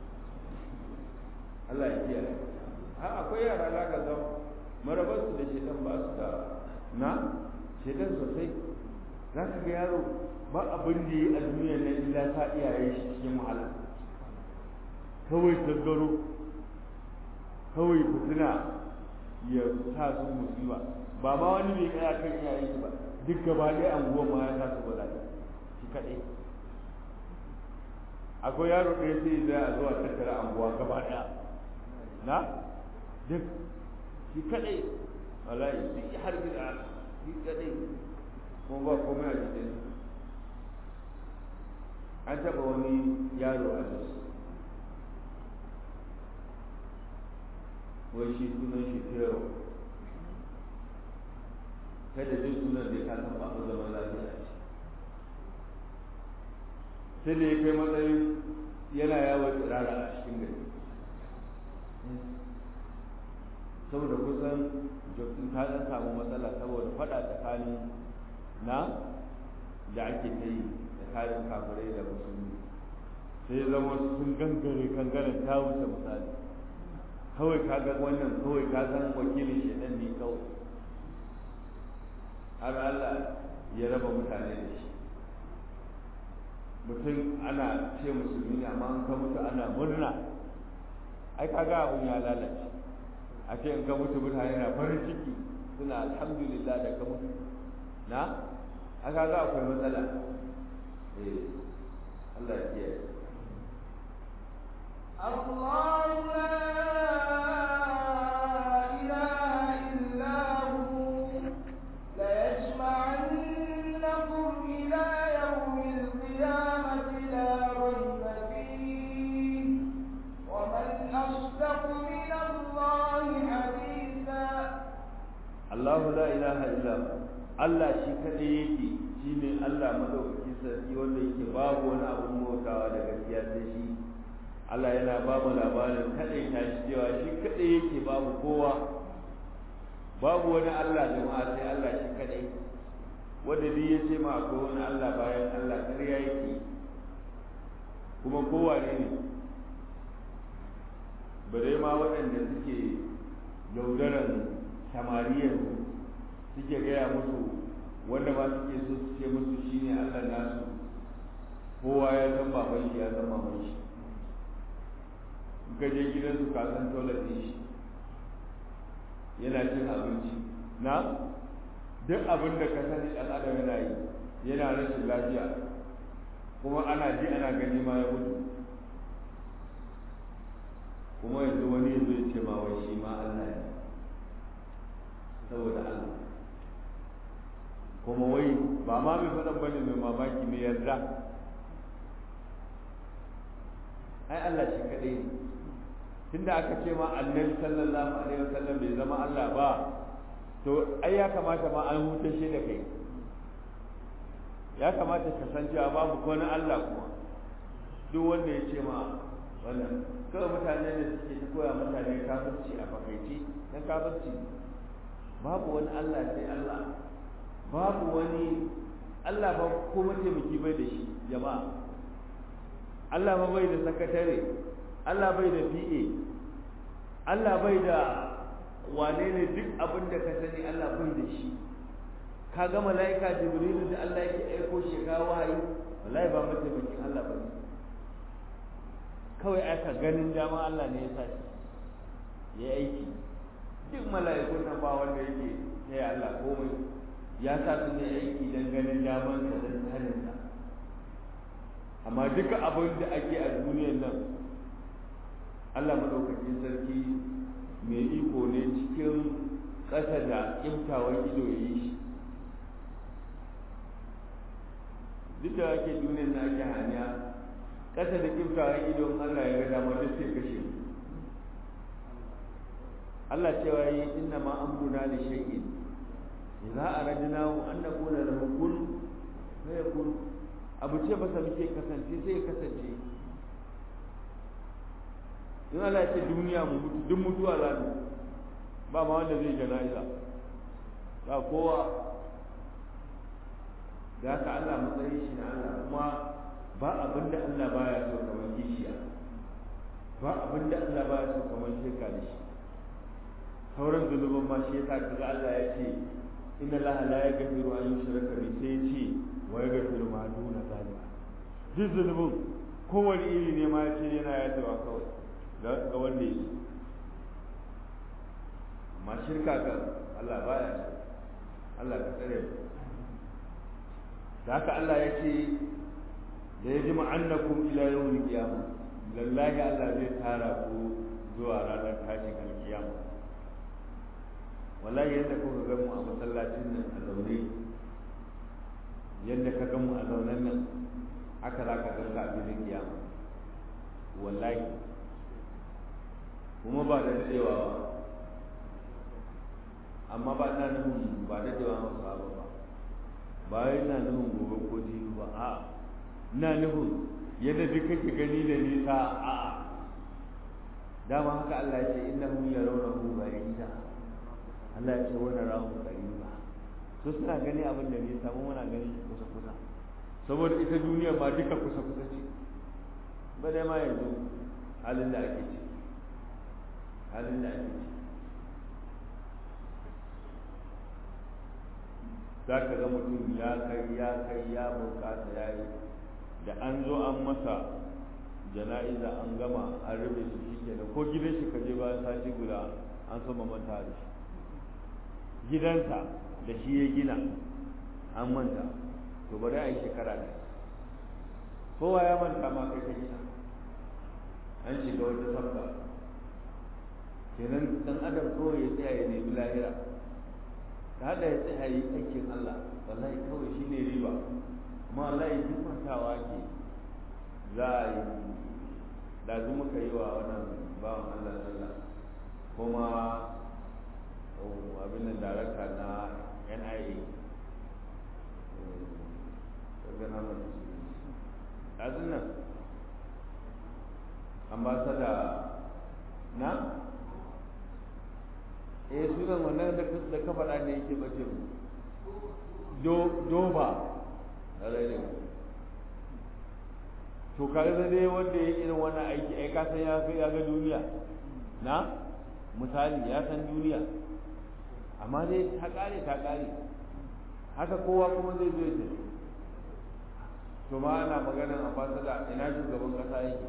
Speaker 1: Allah ya kiyaye ha akwai yara za ka ga marabarsu da shaidan ba su da na shaidan sosai za ka ga yaro ba abin da yi a duniya na illa ta iyaye shi cikin wahala kawai gaggaro kawai fitina ya sa su musiba ba ma wani bai kaya kan iyaye shi ba duk gaba ɗaya anguwan ma ya sa su bala'i shi kaɗai akwai yaro ɗaya sai zai a zuwa tattara anguwa gaba ɗaya na duk shi kaɗai wallahi duk har gida shi kaɗai kuma ba komai a jikin an taɓa wani yaro a jos wai shi sunan shi tero kada jin sunan da ya kasan ba ku zaman lafiya ce sai da ya kai matsayin yana yawon tsirara a cikin gari saboda kusan jokin ta ɗan samu matsala saboda faɗa tsakanin na da ake ta yi tsakanin kafirai da musulmi sai zama sun gangare kangaren ta wuce misali kawai ka ga wannan kawai ka san wakilin shaidan ne kawai har Allah ya raba mutane da shi mutum ana ce musulmi ne amma an ka mutu ana murna ai kaga abun ya lalace a ce in ka mutu mutane na farin ciki suna alhamdulillah da ka mutu na a kaga akwai matsala eh Allah ya kiyaye
Speaker 2: الله لا إله إلا هو ليجمعنكم إلى يوم القيامة لا ريب فيه ومن أصدق من الله حديثا
Speaker 1: Allahu la ilaha illa hu Allah shi kadai yake shine Allah madaukaki sarki wanda yake babu wani abun bautawa da gaskiya sai shi Allah yana ba mu labarin kadai ta shi cewa shi kadai yake babu kowa babu wani Allah jama'a sai Allah shi kadai wanda duk ya ce ma akwai wani Allah bayan Allah ƙarya yake kuma kowa ne ne bare ma waɗanda suke yaudaran samariyar suke gaya musu wanda ma suke so su ce musu shine Allah nasu kowa ya san baban shi ya san maman shi ka je gidan su ka san toilet din shi yana cin abinci na duk abin da ka sani ɗan adam yana yi yana rashin lafiya kuma ana ji ana gani ma ya mutu kuma yanzu wani yanzu ya ce ma wai shi ma Allah ne saboda Allah kuma wai ba ma mai faɗan bane mai mamaki mai yarda ai Allah shi kaɗai ne tunda aka ce ma annabi sallallahu alaihi wasallam bai zama Allah ba to ai ya kamata ma an hutashe da kai ya kamata ka san cewa babu wani Allah kuma duk wanda ya ce ma wannan kawai mutane ne suke ta koya mutane kafirci a fakaici na kafirci babu wani Allah sai Allah babu wani Allah ba ko mataimaki bai da shi jama'a Allah ba bai da sakatare Allah bai da PA Allah bai da wane ne duk abin da ka sani Allah bai da shi ka ga mala'ika jibrilu da Allah yake aiko shi ga wahayi wallahi ba mataimakin Allah bane kawai aka ganin dama Allah ne ya sa shi ya aiki duk mala'ikun nan ba wanda yake sai Allah komai ya sa su ne aiki dan ganin daman sa dan tsarin sa amma duka abin da ake a duniyar nan Allah madaukakin sarki mai iko ne cikin ƙasa da kimtawar ido ya yi shi duk da ake duniyar na ake hanya ƙasa da kimtawar ido Allah ya ga dama duk sai kashe Allah cewa yi inna ma amruna li shay'in idza aradnahu an naqula lahu kun fayakun abu ce ba sa muke kasance sai ya kasance in Allah ya ce duniya mu mutu duk mutuwa za mu ba ma wanda zai jana'iza ba kowa da haka Allah matsayin shi na Allah kuma ba abin da Allah baya so kamar kishiya ba abin da Allah baya so kamar shirka da shi sauran zunuban ma shi yasa kaga Allah ya ce inna Allah la yaghfiru an yushraka bihi sai ya ce wa yaghfiru ma duna zalika duk zunubin kowane iri ne ma ya ce yana yadda kawai ga wanda ya amma shirka ga Allah baya Allah ka tsare mu da haka Allah ya ce da ya ji ma'annakum ila yawmil qiyamah lallahi Allah zai tara ku zuwa ranar tashin alkiyama wallahi yadda kuka ga mu a masallacin nan a zaune yadda ka ga mu a zaunen nan haka za ka ga ka a filin kiyama wallahi kuma ba da daɗewa ba amma ba na nufin ba daɗewa masu abu ba ba na nufin gobe ko jibi ba a na nufin yadda duk kake gani da nisa a dama haka Allah ya ce innahu yarawnahu ba'ida Allah ya ce wani rahu qariba su suna gani abin da nisa mu muna gani kusa kusa saboda ita duniya ma duka kusa kusa ce ba dai ma yanzu halin da ake ciki halin da ake ciki za ka ga mutum ya kai ya kai ya bukata ya yi da an zo an masa jana'iza an gama an rufe shi shi kenan ko gidan shi ka je bayan sati guda an sama manta da shi gidansa da shi ya gina an manta to bari a yi shekara ne kowa ya manta ma kai ka gina an shiga wata sabga kenan dan adam kawai ya tsaya ya nemi lahira da haka ya tsaya yi aikin Allah wallahi kawai shi ne riba amma wallahi duk mantawa ke za a yi da zu muka yi wa wannan bawan Allah sallah kuma abin da darakta na NIA gana mai ɗazun nan ambasada na eh sunan wannan da ka faɗa ne yake bace mu doba alai ne to kaga da dai wanda ya irin wannan aiki ai ka san ya ya ga duniya na misali ya san duniya amma dai ta kare ta kare haka kowa kuma zai zo ya to ma ana maganar ambasada ina shugaban kasa yake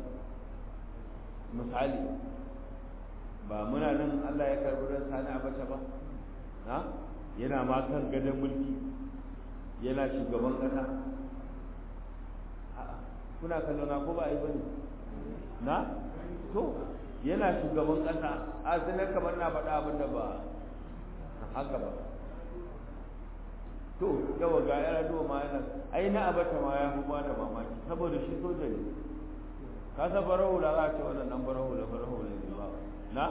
Speaker 1: misali ba muna nan Allah ya karbi ran sani abacha ba na yana ma kan gadon mulki yana shugaban ƙasa kuna kallo na ko ba a yi bane na to yana shugaban ƙasa a sanar kamar na faɗa abin da ba haka ba to yawa ga yana duwa ma yana ai na abata ma ya fi da mamaki saboda shi soja ne ka san farar hula za a ce wannan dan farar hula farar hula ne ba na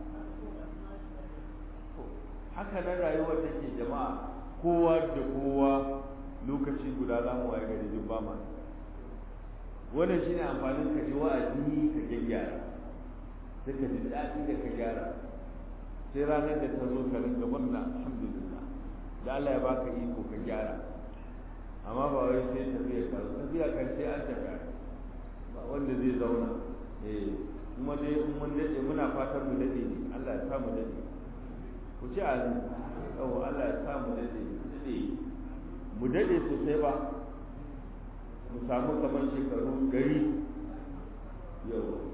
Speaker 1: haka na rayuwar da ke jama'a kowa da kowa lokaci guda za mu waye gari duk ba ma wannan shine amfanin ka ji wa'azi ka gyaggyara sai ka ji daɗi da ka gyara sai ranar da ta zo ka ringa murna alhamdulillah da Allah ya baka iko ka gyara amma ba wai sai tafiya ka tafiya kan sai an tafi ba wanda zai zauna eh kuma dai in mun dade muna fatan mu dade ne Allah ya sa mu dade ku ci azu yawa Allah ya sa mu dade dade mu dade sosai ba mu samu kamar shekaru gari yau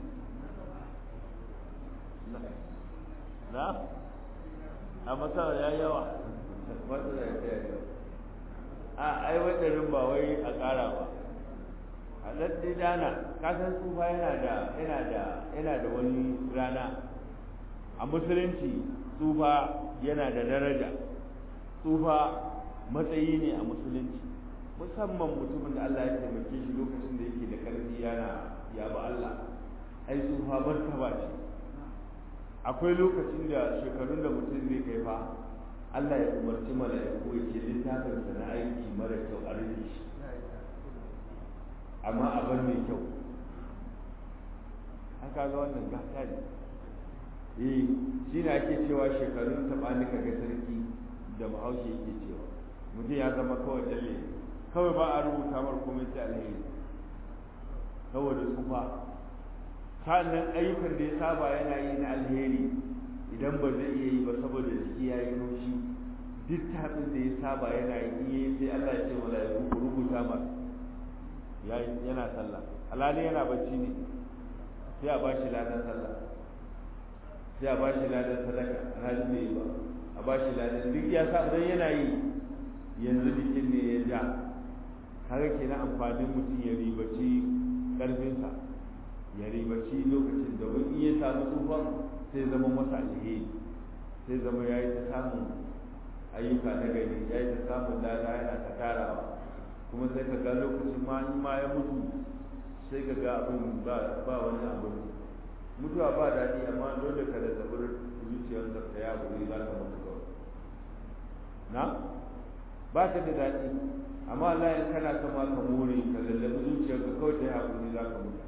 Speaker 1: na a masar ya yawa wanda da ya yawa a ai wadannan ba wai a ƙara ba a ɗaɗɗi dana kasan tsufa yana da yana da yana da wani rana a musulunci tsufa yana da daraja tsufa matsayi ne a musulunci musamman mutumin da Allah ya taimake shi lokacin da yake da ƙarfi yana ya ba Allah ai tsufa martaba ce akwai lokacin da shekarun da mutum zai kai fa Allah ya umarci mala'iku ya ce littafinsa na aiki mara kyau a rage shi amma a bar mai kyau an kaga wannan gata ne eh shi ne ake cewa shekarun taɓani ka ga sarki da bahaushe yake cewa mutum ya zama kawai dalle kawai ba a rubuta mar komai sai alheri saboda tsufa sa'annan ayyukan da ya saba yana yi na alheri idan ba zai iya yi ba saboda jiki ya yi naushi duk tabin da ya saba yana yi sai Allah ya ce mala'iku ku rubuta masa yana sallah alhali yana bacci ne sai a bashi ladan sallah sai a bashi ladan sadaka alhali bai yi ba a bashi ladan duk ya sa dan yana yi yanzu jikin ne ya ja kaga kenan amfanin mutum ya ribaci karfinsa ya ribaci lokacin da wani iya samu tsufan sai zama masa alheri sai zama ya yi ta samun ayyuka na gari ya yi ta samun lada yana ta tarawa kuma sai ka ga lokacin ma in ma ya mutu sai ka ga abin ba ba wani abu mutuwa ba daɗi amma dole ka da zabar zuciyarka ka ya buri za ka mutu kawai na ba ta da daɗi amma Allah in kana son ma ka more ka lallabi zuciyarka kawai ta ya buri za ka mutu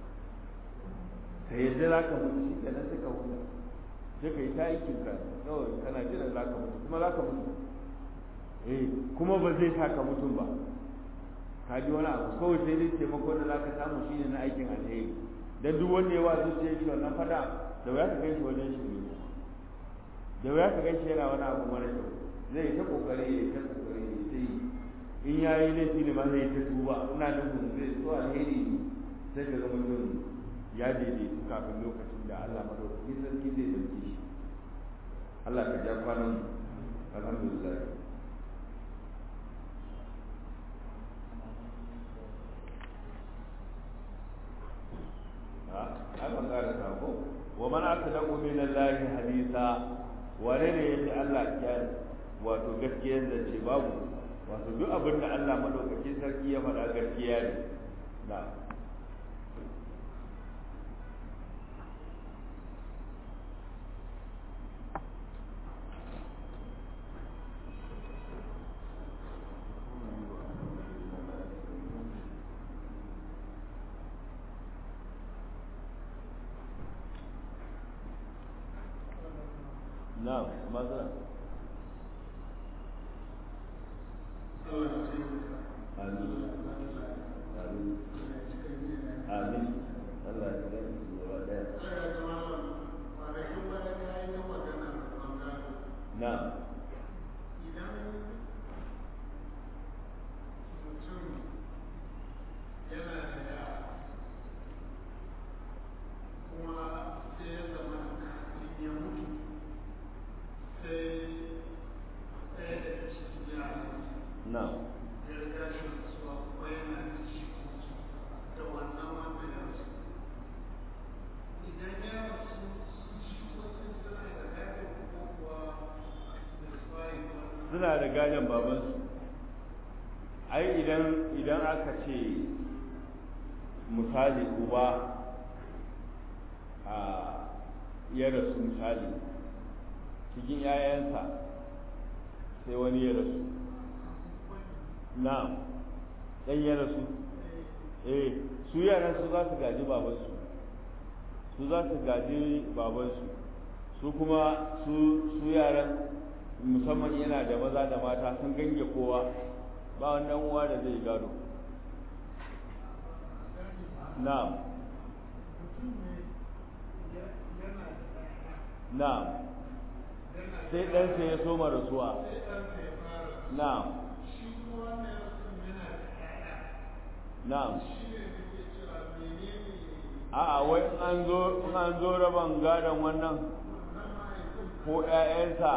Speaker 1: ka yadda za ka mutu shi kenan sai ka huta sai ka yi ta aikin ka kawai kana jiran za ka mutu kuma za ka mutu eh kuma ba zai sa ka mutum ba ka ji wani abu kawai sai dai taimako da za ka samu shi ne na aikin alheri dan duk wanda ya wa zuciya shi wannan fada da wuya ka gaishe wajen shi ne da wuya ka gaishe yana wani abu mara kyau zai ta kokari ya ta kokari ya ta yi in ya yi laifi ne ma zai ta tuba ina nufin zai so alheri ne sai ka ga mutum ya daidaitu kafin lokacin da Allah madaukakin sarki zai dauke shi Allah ka ja kwanan alhamdulillah akan ƙara sako wa man asdaqu min Allah hadisa wane ne yace Allah ya wato gaskiyar da ce babu wato duk abin da Allah madaukakin sarki ya faɗa gaskiya ne na نعم ماذا آمين آمين آمين الله يسلمك نعم na suna da gadon babansu ai idan idan aka ce misali uba a ya rasu misali cikin 'ya'yansa sai wani ya rasu na'am ɗan ya rasu eh su yaran su za su gaji babansu su za su gaji babansu su kuma su su yaran musamman yana da maza da mata sun gange kowa ba wannan uwa da zai gado na'am na'am sai ɗansa ya soma rasuwa na'am na'am a'a wai in an zo in an zo raban gadon wannan ko ƴaƴansa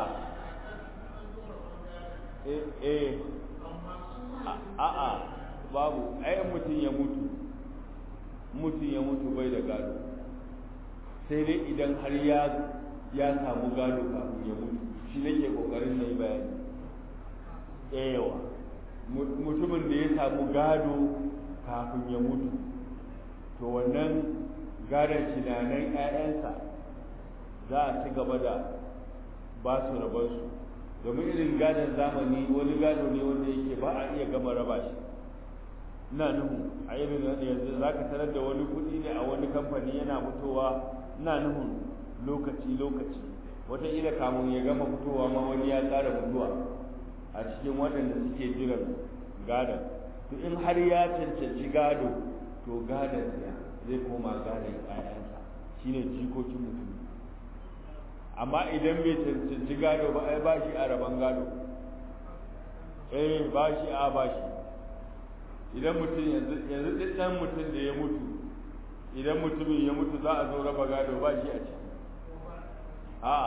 Speaker 1: eh eh a'a babu ai mutum ya mutu mutum ya mutu bai da gado sai dai idan har ya ya samu gado kafin ya mutu shi nake kokarin na yi bayani yawa mutumin da ya samu gado kafin ya mutu to wannan gadon tunanin 'ya'yansa za a ci gaba da ba su rabansu domin irin gadon zamani wani gado ne wanda yake ba a iya gama raba shi ina nuhu a irin yanzu za ka tarar da wani kuɗi ne a wani kamfani yana fitowa ina nuhun lokaci lokaci wataƙila kamun ya gama fitowa ma wani ya ƙara mutuwa a cikin waɗanda suke jiran gadon to in har ya cancanci gado to gadon ya zai koma gadon ƴaƴansa shine jikokin mutum amma idan bai cancanci gado ba ai ba shi a rabon gado eh ba shi a ba shi idan mutum yanzu yanzu ɗan mutum da ya mutu idan mutumin ya mutu za a zo raba gado ba shi a ciki a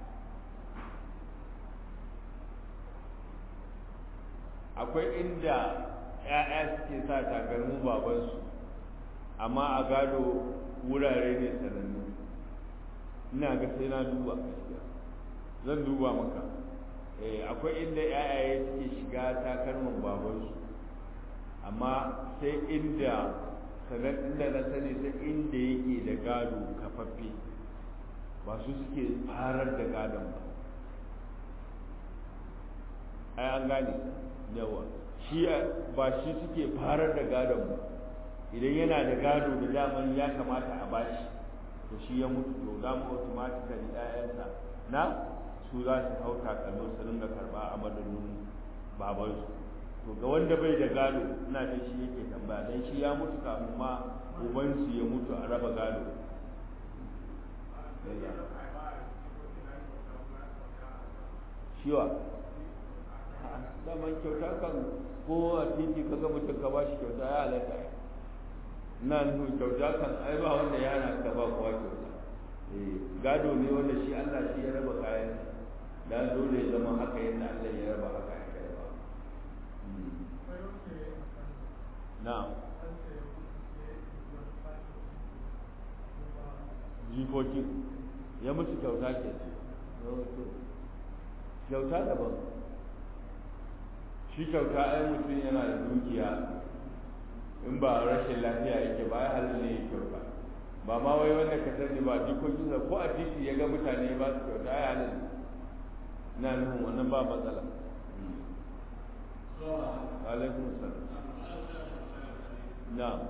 Speaker 1: akwai inda ‘ya'ya suke sa takalmin babansu amma a gado wurare ne sanannu ina ga sai na duba gaskiya zan duba maka akwai inda ‘ya'yaye suke shiga takalmin babansu amma sai inda sanar inda na sani sai inda yake da gado kafaffe ba su suke farar da gadon ba ai an gane yawa shi ba shi suke farar da gadon ba idan yana da gado da daman ya kamata a bashi to shi ya mutu to dama automatically ƴaƴansa na su za su hau takalmin su ringa karɓa a madadin babansu to ga wanda bai da gado ina da shi yake tambaya dan shi ya mutu kafin ma ubansu ya mutu a raba gado shiwa daman kyauta kan ko a titi kaga mutum ka ba shi kyauta ya halatta na nufin kyauta kan ai ba wanda ya hana ka ba kowa kyauta gado ne wanda shi Allah shi ya raba kayan da dole ya zama haka yadda Allah ya raba haka ya kai ba na jikokin ya musu kyauta ke kyauta daban shi kyauta ai mutum yana da dukiya in ba rashin lafiya yake ba ya halin ne kyauta ba ma wai wanda ka sani ba jikokin sa ko a titi ya ga mutane ba su kyauta ya halin na nufin wannan ba matsala alaikum salam na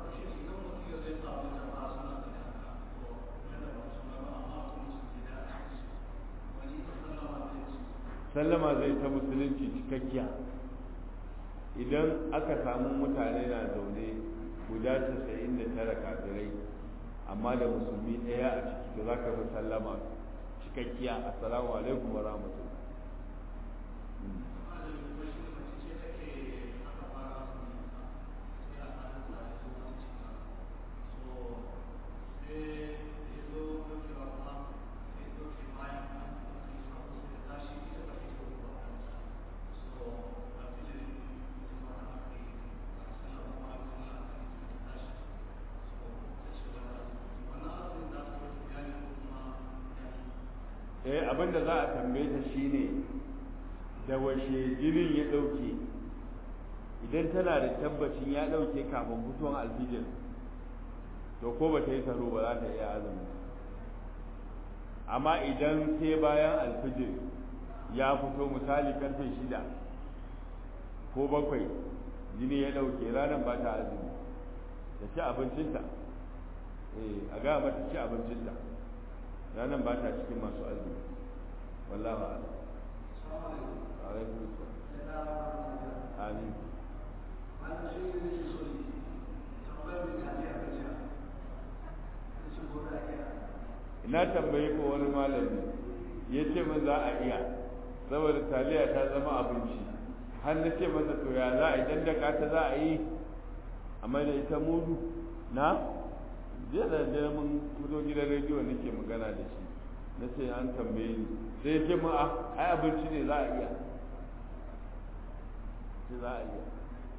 Speaker 1: sallama zai ta musulunci cikakkiya idan aka samu mutane na zaune guda casa'in da tara kafirai amma da musulmi ɗaya a ciki to za ka fi sallama cikakkiya assalamu alaikum wa rahmatullah eh abinda za a tambaye ta shine da washe jinin ya dauke idan tana da tabbacin ya dauke kafin fitowar alfijir to ko ba ta yi taro ba za ta iya azumi amma idan sai bayan alfijir ya fito misali karfe shida ko bakwai jini ya dauke ranar ba ta azumi ta ci abincinta eh a ga mata ci abincinta ranar ba ta cikin masu azumi wallahu a'lam alaikum amin na tambayi ko wani malami ya ce min za a iya saboda taliya ta zama abinci har na ce masa to ya za a yi dan daka ta za a yi amma da ita mudu na jiya da dare mun fito gidan rediyo nake magana da shi na ce an tambaye ni sai ya ce mu a ai abinci ne za a iya ce za a iya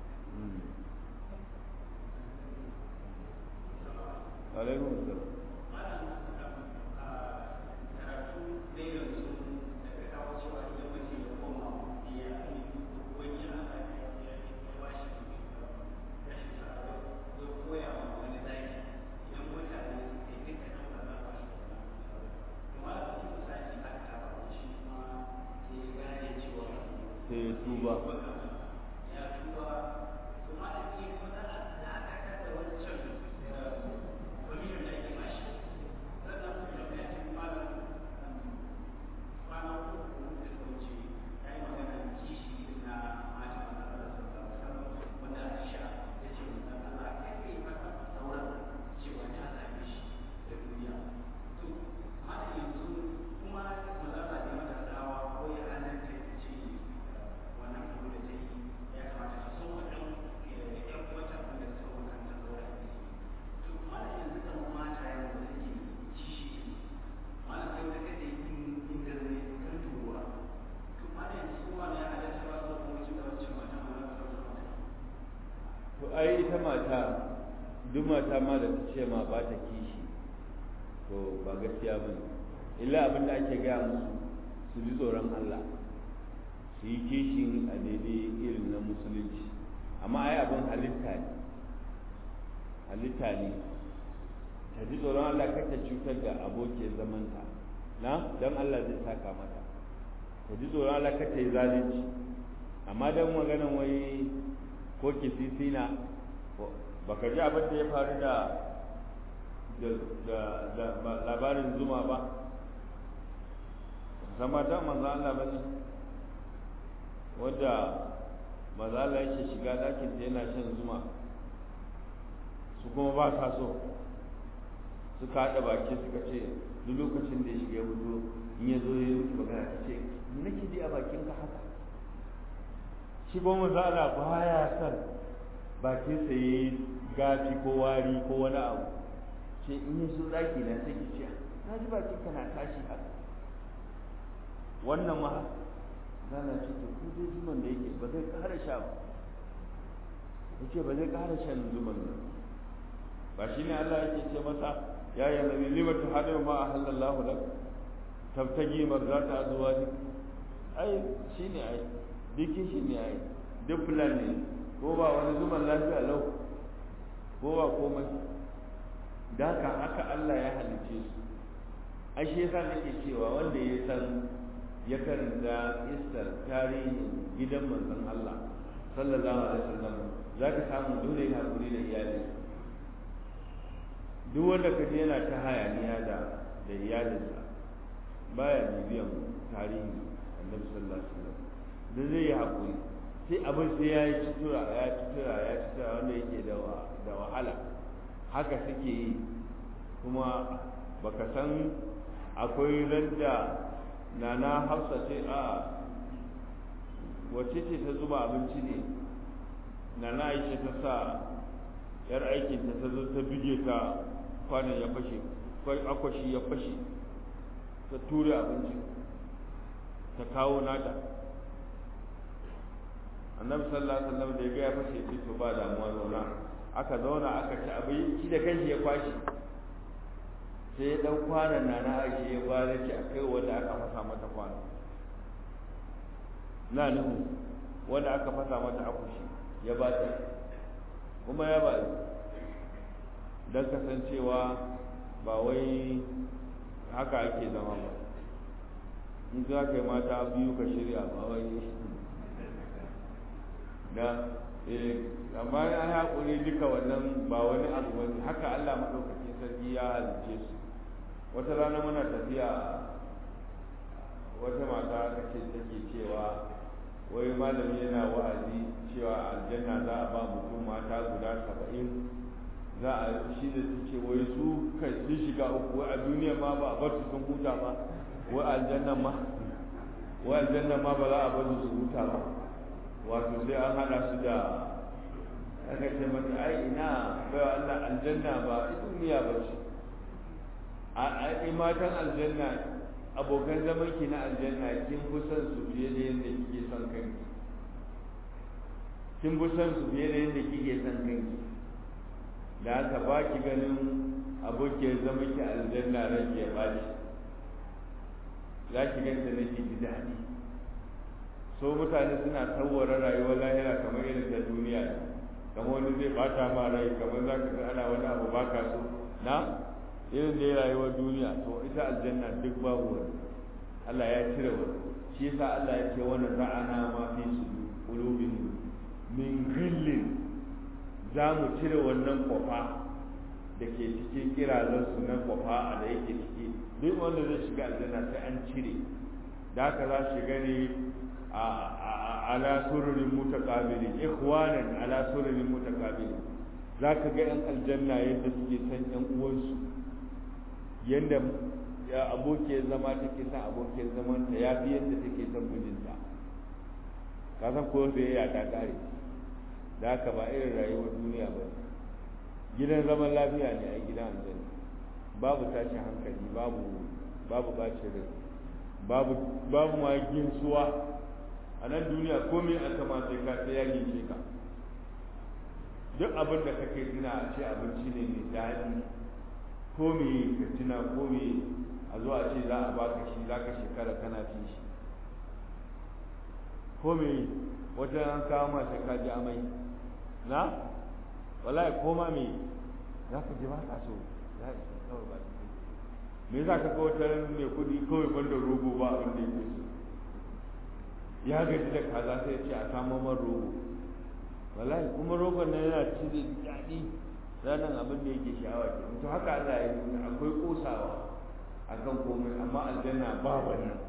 Speaker 1: alaikum salam sai ya tuba to ai ita mata duk mata ma da ta ce ma ba ta kishi to ba gaskiya ba ne illa abin da ake gaya musu su ji tsoron Allah su yi kishin a daidai irin na musulunci amma ai abin halitta ne halitta ne ta ji tsoron Allah kar ta cutar da abokin zamanta na don Allah zai saka mata ta ji tsoron Allah kar ta yi zalunci amma don maganan wai ko kisisina baka ji abin da ya faru da da labarin zuma ba zama ta manzo Allah ba ne wadda manzo Allah yake shiga ɗakin ta yana shan zuma su kuma ba sa so suka haɗa baki suka ce duk lokacin da ya shiga fito in ya zo ya yi magana ta ce me nake ji a bakin ka haka shi kuma zala baya son bakin sa yayi gafi ko wari ko wani abu ce in yi so daki na sai ki ce na ji bakin ka na tashi haka wannan ma zala ce to ku dai zuman da yake ba zai ƙara sha ba yace ba zai ƙara shan zuman nan ba shine Allah yake ce masa ya ya nabi lima tuhadu ma ahallallahu lak tabtagi marzata azwaji ai shine ai duk shi ne ai duk plan ne ko ba wani zuman lafiya lau ko ba komai da haka haka Allah ya halice su ai shi yasa nake cewa wanda ya san ya karanta istar tarihin gidan manzon Allah sallallahu alaihi wasallam zaka samu dole ya hakuri da iyali duk wanda kaje yana ta hayaniya da da iyalinsa baya bibiyan tarihi annabi sallallahu alaihi wasallam da zai yi haƙuri sai abin sai ya yi cutura ya cutura ya cutura wanda yake da wahala haka suke yi kuma baka san akwai randa nana hafsa ce a wacce ce ta zuba abinci ne nana aisha ta sa yar aikinta ta zo ta bige ta kwanan ya fashe akwashi ya fashe ta ture abinci ta kawo nata annabi sallallahu alaihi wasallam da ya ga ya fashe ce to ba damuwa zauna aka zauna aka ci abinci da kanshi ya kwashi sai dan kwanan na na aisha ya bada ce a kai wanda aka fasa mata kwano na nuhu wanda aka fasa mata akushi ya ba ta kuma ya ba don kasancewa ba wai haka ake zama ba in za ka yi mata biyu ka shirya ba wai da amma ya haƙuri duka wannan ba wani abu wani haka Allah maɗaukakin sarki ya halice su wata rana muna tafiya wata mata aka ce take cewa wai malami yana wa'azi cewa aljanna za a ba mutum mata guda saba'in za a shi da su ce wai su kai sun shiga uku wai a duniya ma ba a bar su sun huta ba wai aljanna ma wai aljanna ma ba za a bar su huta ba wato sai an hada su da aka ce mata ai ina bai Allah aljanna ba duniya ba ce a matan aljanna abokan zaman ki na aljanna kin fi son su fiye da yadda kike son kanki kin fi son su fiye da yadda kike son kanki da haka ba ki ganin abokin zaman ki aljanna ran ke ba shi za ki ganta na ki ji daɗi so mutane suna tsawara rayuwar lahira kamar irin ta duniya kamar wani zai bata ma rai kamar za ka ga ana wani abu ba ka so na irin da ya rayuwar duniya to ita aljanna duk babu wani Allah ya cire wani shi yasa Allah ya ce wani za'ana ma fi su qulubin min ghillin za mu cire wannan kwafa da ke cikin kirazan su na kwafa a da yake ciki duk wanda zai shiga aljanna sai an cire da haka za shiga ne ala sururin mutaqabilin ikhwanan ala sururin mutaqabilin zaka ga yan aljanna yadda suke san yan uwansu yadda abokiyar zama take son abokiyar zaman ta ya fi yadda take son mijinta ka san ko da ya ta kare da haka ba irin rayuwar duniya ba gidan zaman lafiya ne a gidan aljanna babu tashin hankali babu babu bacin rai babu babu ma ginsuwa a nan duniya komai aka ma sai ka sai ya gince ka duk abin da kake tuna a ce abinci ne mai daɗi ko me ka tuna ko me a zo a ce za a baka shi za ka shekara kana cin shi ko me wata an kawo ma sai ka ji amai na wallahi ko ma me za ka ji ba ka so za ka kawai ba me za ka ga wata mai kuɗi kawai banda rogo ba abin da yake so ya gaji da kaza sai ya ce a samu man rogo wallahi kuma rogon nan yana ci da daɗi ranar abin da yake sha'awa ke to haka Allah ya nuna akwai kosawa akan komai amma aljanna ba wannan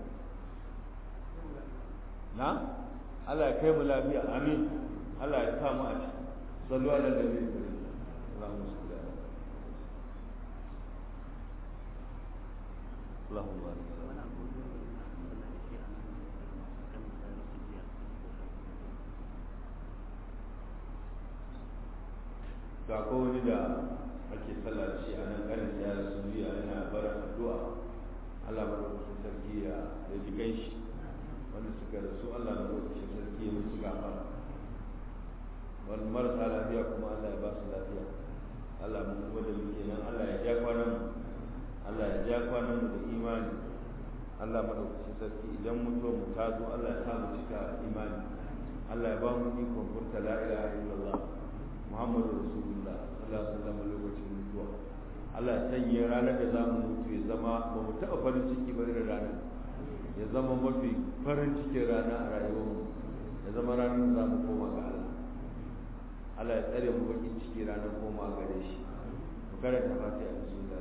Speaker 1: na Allah ya kai mu lafiya amin Allah ya sa mu a ciki sallu ala nabi Allahumma salli ala اللهم بارك ga ko wani da ake sallah da shi a nan karin ya rasu biya yana barin addu'a Allah madaukakin sarki ya ya ji shi wanda suka rasu Allah madaukakin sarki ya musu gafara wani marasa lafiya kuma Allah ya ba su lafiya Allah mu kuma da muke nan Allah ya ja kwanan mu Allah ya ja kwanan mu da imani Allah madaukakin sarki idan mutuwa mu ta zo Allah ya sa mu cika imani Allah ya ba mu ikon furta la ilaha illallah Muhammadu Rasulullah sallallahu alaihi wasallam lokacin mutuwa Allah ya sanya ranar da za mu mutu ya zama ba mu taɓa farin ciki ba irin ranar ya zama mafi farin cikin rana a rayuwarmu ya zama ranar da za mu koma ga Allah Allah ya tsare mu bakin ciki ranar koma gare shi mu karanta fatiha da sunna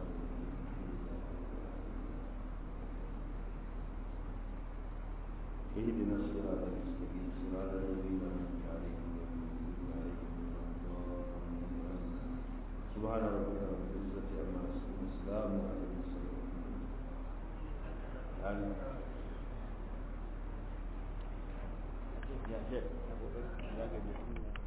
Speaker 1: اهدنا الصراط المستقيم صراط الذين انعمت عليهم سبحان ربك رب العزة عما يصفون السلام على المرسلين يعني يا شيخ